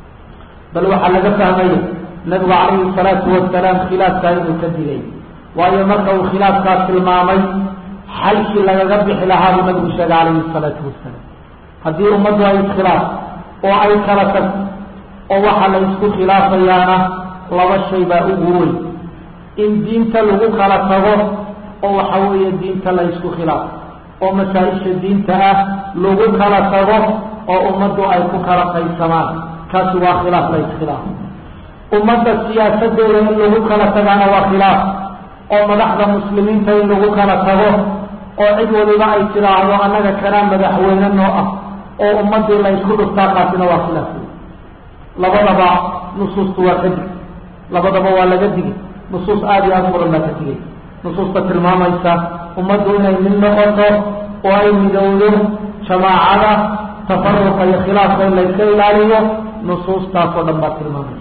Speaker 1: bal waxaa laga fahmaya nabigu calayhi salaatu wasalaam khilaafkaa inuu ka digay waayo marka uu khilaafkaa tilmaamay xalkii lagaga bixi lahaa buu nabigu sheegay calayhi salaatu wasalaam haddii ummaddu ay iskhilaaf oo ay kala tagto oo waxaa la isku khilaafayaana laba shay baa ugu weyn in diinta lagu kala tago oo waxa weeye diinta la isku khilaafo oo masaa-isha diinta ah lagu kala tago oo ummaddu ay ku kala qaysamaan kaasi waa khilaaf la iskhilaafo ummadda siyaasadooda in lagu kala tagaana waa khilaaf oo madaxda muslimiinta in lagu kala tago oo cid waliba ay tidhaahdo annaga kanaa madaxweyne noo ah oo ummaddii la ysku dhuftaa kaasina waa khilaaf labadaba nusuustu waa ka dig labadaba waa laga digay nusuus aada iyo aada muran baa ka digay nusuusta tilmaamaysa ummaddu inay mid noqoto oo ay midowdo jamaacada tafaruqa iyo khilaafka in layska ilaaliyo nusuustaas oo dhan baa tilmaamaysa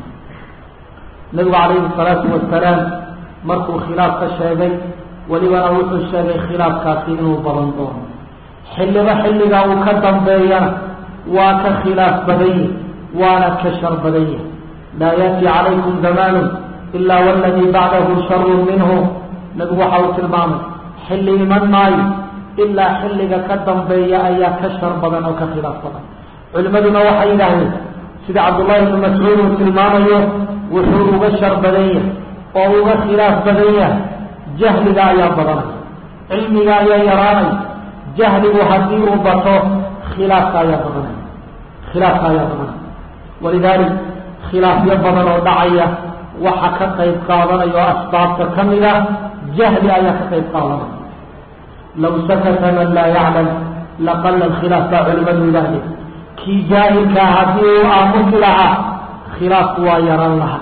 Speaker 1: nabigu calayhi salaatu wasalaam markuu khilaaf ka sheegay welibana wuxuu sheegay khilaafkaasi inuu badan doono xilliba xilliga uu ka dambeeyana waa ka khilaaf badan yahi waana ka shar badan yahi laa yaati calaykum zamaanu ilaa waladii bacdahu sharun minhu nabigu waxa uu tilmaamay xilli iman maayo ilaa xilliga ka dambeeya ayaa ka shar badan oo ka khilaaf badan culimmaduna waxay yidhaahdeen sida cabdullahi ibnu mascuud uu tilmaamayo wuxuu uga shar badan yahay oo uga khilaaf badan yahay jahliga ayaa badanaya cilmiga ayaa yaraanaya jahligu haddii uu bato khilaafka ayaa badanaya khilaafka ayaa badanaya walidaalik khilaafyo badan oo dhacaya waxa ka qayb qaadanaya oo asbaabta ka mida jahli ayaa ka qayb qaadanaya law sakata man laa yaclam laqala alkhilaaf baa culimadu yidhaahdeen kii jaahilkaa haddii uu aamusi lahaa khilaafku waa yaran lahaa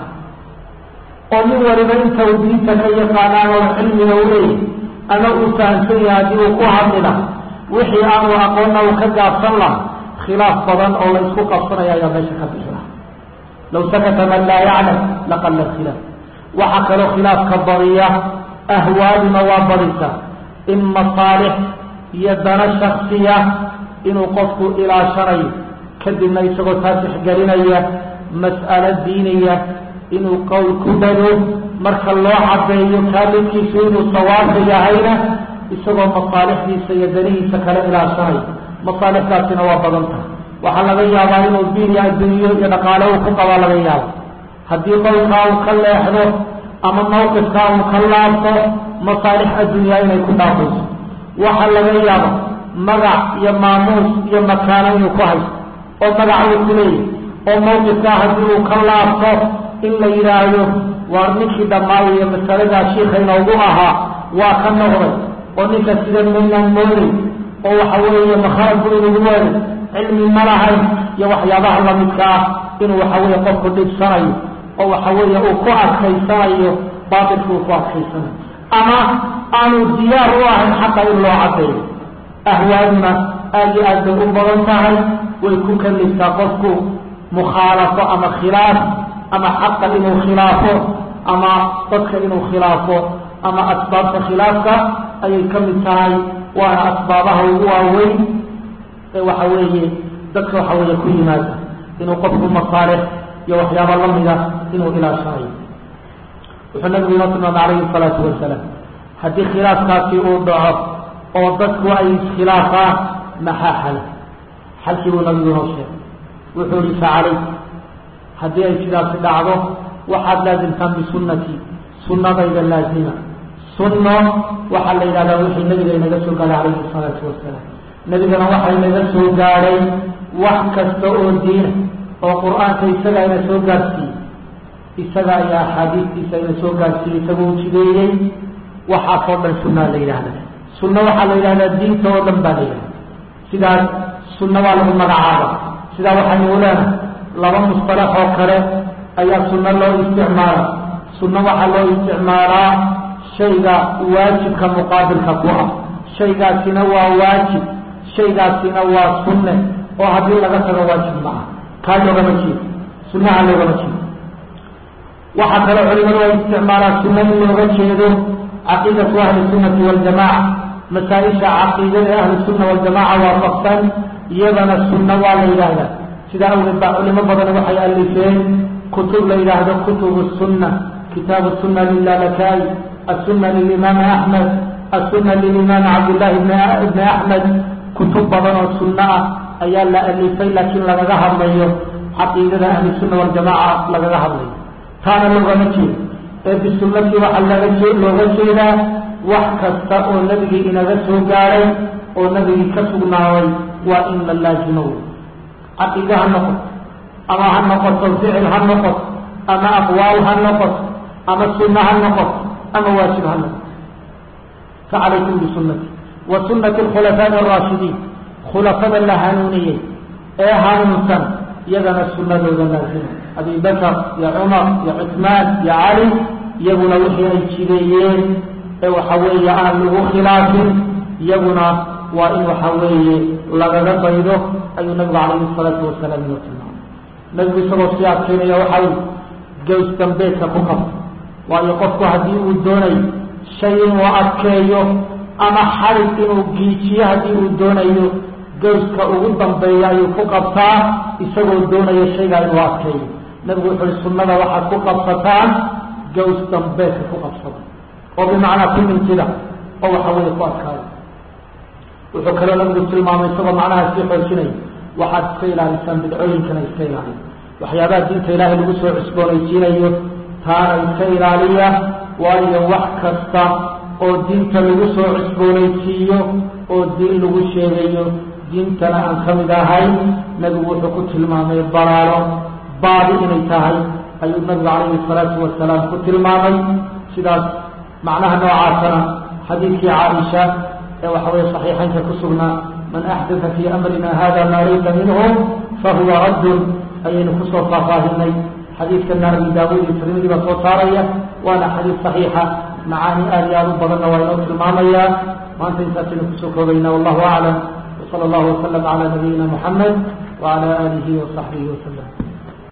Speaker 1: oo nin waliba inta uu diinta ka yaqaanaan oo cilmiga u leeyahy ama uu fahamsan yahay haddii uu ku hadli laha wixii aanu aqoonna uu ka gaabsan laha khilaaf badan oo la isku qabsanaya ayaa meesha ka bixi laha law sakata man laa yaclam laqala alkhilaaf waxaa kaloo khilaafka badiya ahwaaduna waa badisa in masaalix iyo dana shaksiya inuu qofku ilaashanayo kadibna isagoo taasixgelinaya mas'alo diinaya inuu qowl ku dhago marka loo cadeeyo kaalidkiisu inuu sawaabka yahayna isagoo masaalixdiisa iyo danihiisa kala ilaashanayo masaalixdaasina waa badan tahay waxaa laga yaabaa inuu diin iyo adduunyo iyo dhaqaale uu ku qabaa laga yaabo haddii qowlkaa uu ka leexdo ama mawqifkaa uu ka laabto masaalix adduunyaa inay ku dhaafayso waxaa laga yaaba magac iyo maamuus iyo makaano inuu ku haysto oo magac uu ku leeyahy oo mawqifkaa haddii uu ka laabto in la yidhaahdo waar ninkii dhammaayaya masaladaa shiika inoogu ahaa waa ka noqday oo ninka sida maynaan mooday oo waxa weeye makhaarku inugu weeray cilmi ma lahayn iyo waxyaabaha lamidka ah inuu waxa weeye qofku dhibsanayo oo waxa weeye uu ku adkaysanayo baatilka uu ku adkaysanayo ama aanu diyaar u ahayn xaqa in loo cadeeyo ahwaaduna aad iyo aad bay u badan tahay way ku kaliftaa qofku mukhaalafo ama khilaaf ama xaqa inuu khilaafo ama dadka inuu khilaafo ama asbaabta khilaafka ayay ka mid tahay waana asbaabaha ugu waaweyn ee waxa weeye dadka waxa weeye ku yimaada inuu qofku masaalix iyo waxyaaba lamida inuu ilaashanayo wuxuu nabigu inoo tilmaamay calayhi salaatu wasalaam haddii khilaafkaasi uu dhaco oo dadku ay iskhilaafaan maxaa xala xalkii buu nabigu inoo sheegay wuxuu yihi facalayk haddii ay sidaasi dhacdo waxaad laasimtaan bisunnatii sunnadayda laazima sunno waxaa la yidhahdaa wixii nabiga inaga soo gaadhay calayhi salaatu wasalaam nebigana waxaa inaga soo gaadhay wax kasta oo diina oo qur-aanka isaga ina soo gaadhsiiyey isaga ayaa axaadiistiisa ina soo gaadhsiiyey isagoo jideeyey waxaasoo dhan sunnaa la yidhahda sunno waxaa la yidhahdaa diinta oo dhan baa la yidhahda sidaas sunno waa lagu magacaaba sidaa waxaynu leenahay laba mustalax oo kale ayaa sunno loo isticmaala sunno waxaa loo isticmaalaa shayga waajibka muqaabilka ku ah shaygaasina waa waajib shaygaasina waa sunne oo haddii laga tago waajib ma ah kaa loogama jeedo sunnaha loogama jeedo waxaa kaloo culimadu ay isticmaalaa sunno in looga jeedo caqiidatu ahli sunnati waljamaca masaa-isha caqiidada ahli sunna waljamaca waafaqsan iyadana sunno waa la yidhaahdaa sidaa awgeed baa culimo badan waxay alifeen kutub la yidhaahdo kutubu sunna kitaabu sunna lilalakaai asunna lilimaami axmed asunna lilimaami cabdillahi ibni axmed kutub badan oo sunno ah ayaa la alifay laakiin lagaga hadlayo caqiidada ahli sunna waljamaca lagaga hadlayo taana loogama jeedo ee bisunnati waxaa laga looga jeedaa wax kasta oo nebigii inaga soo gaadhay oo nebigii ka sugnaaday waa in la laazimo wey caqiide ha noqoto ama ha noqoto ficil ha noqoto ama aqwaal ha noqoto ama sunno ha noqoto ama waajib ha noqoto facalaykum bisunnati wa sunnati alkhulafaa'i araashidiin khulafada la hanuuniyey ee hanuunsan iyagana sunnadooda laazima abi bakar iyo cumar iyo cusmaan iyo cali iyaguna wixii ay jideeyeen ee waxa weeye aan lagu khilaafin iyaguna waa in waxa weeye lagaga daydo ayuu nabigu calayhi salaatu wasalaam inoo tilmaamay nabigu isagoo sii adkeynaya waxa ui gaws dambeedka ku qabto waayo qofku haddii uu doonayo shay inuu adkeeyo ama xarig inuu giijiyo haddii uu doonayo gawska ugu dambeeya ayuu ku qabtaa isagoo doonaya shaygaa inuu adkeeyo nabigu wuxu uhi sunnada waxaad ku qabsataan gaws dambeedka ku qabsada oo bimacnaa ku mintida oo waxa weeye ku adkaada wuxuu kaloo nabigu tilmaamay isagoo macnaha sii xoojinaya waxaad iska ilaalisaan bidcooyinkana iska ilaaliya waxyaabaha diinta ilaahay lagu soo cusboonaysiinayo taana iska ilaaliya waayo wax kasta oo diinta lagu soo cusboonaysiiyo oo diin lagu sheegayo diintana aan ka mid ahay nabigu wuxuu ku tilmaamay balaalo baadi inay tahay ayuu nabigu calayhi salaatu wasalaam ku tilmaamay sidaas macnaha noocaasana xadiidkii caaisha ee waxa weeye saxiixaynka ku sugnaa man axdatha fii amrina hada maa laysa minhu fahuwa raddun ayaynu kusoo faahfaahinay xadiidkana abi daawuud iyo tirmidi baa soo saaraya waana xadiid saxiixa macaani aad iyo aad u badanna waa inoo tilmaamayaa maanta intaasaynu kusoo koobayna wallahu aclam wsala allahu wasalam cala nabiyina muxamed wacala aalihi wasaxbihi wasalam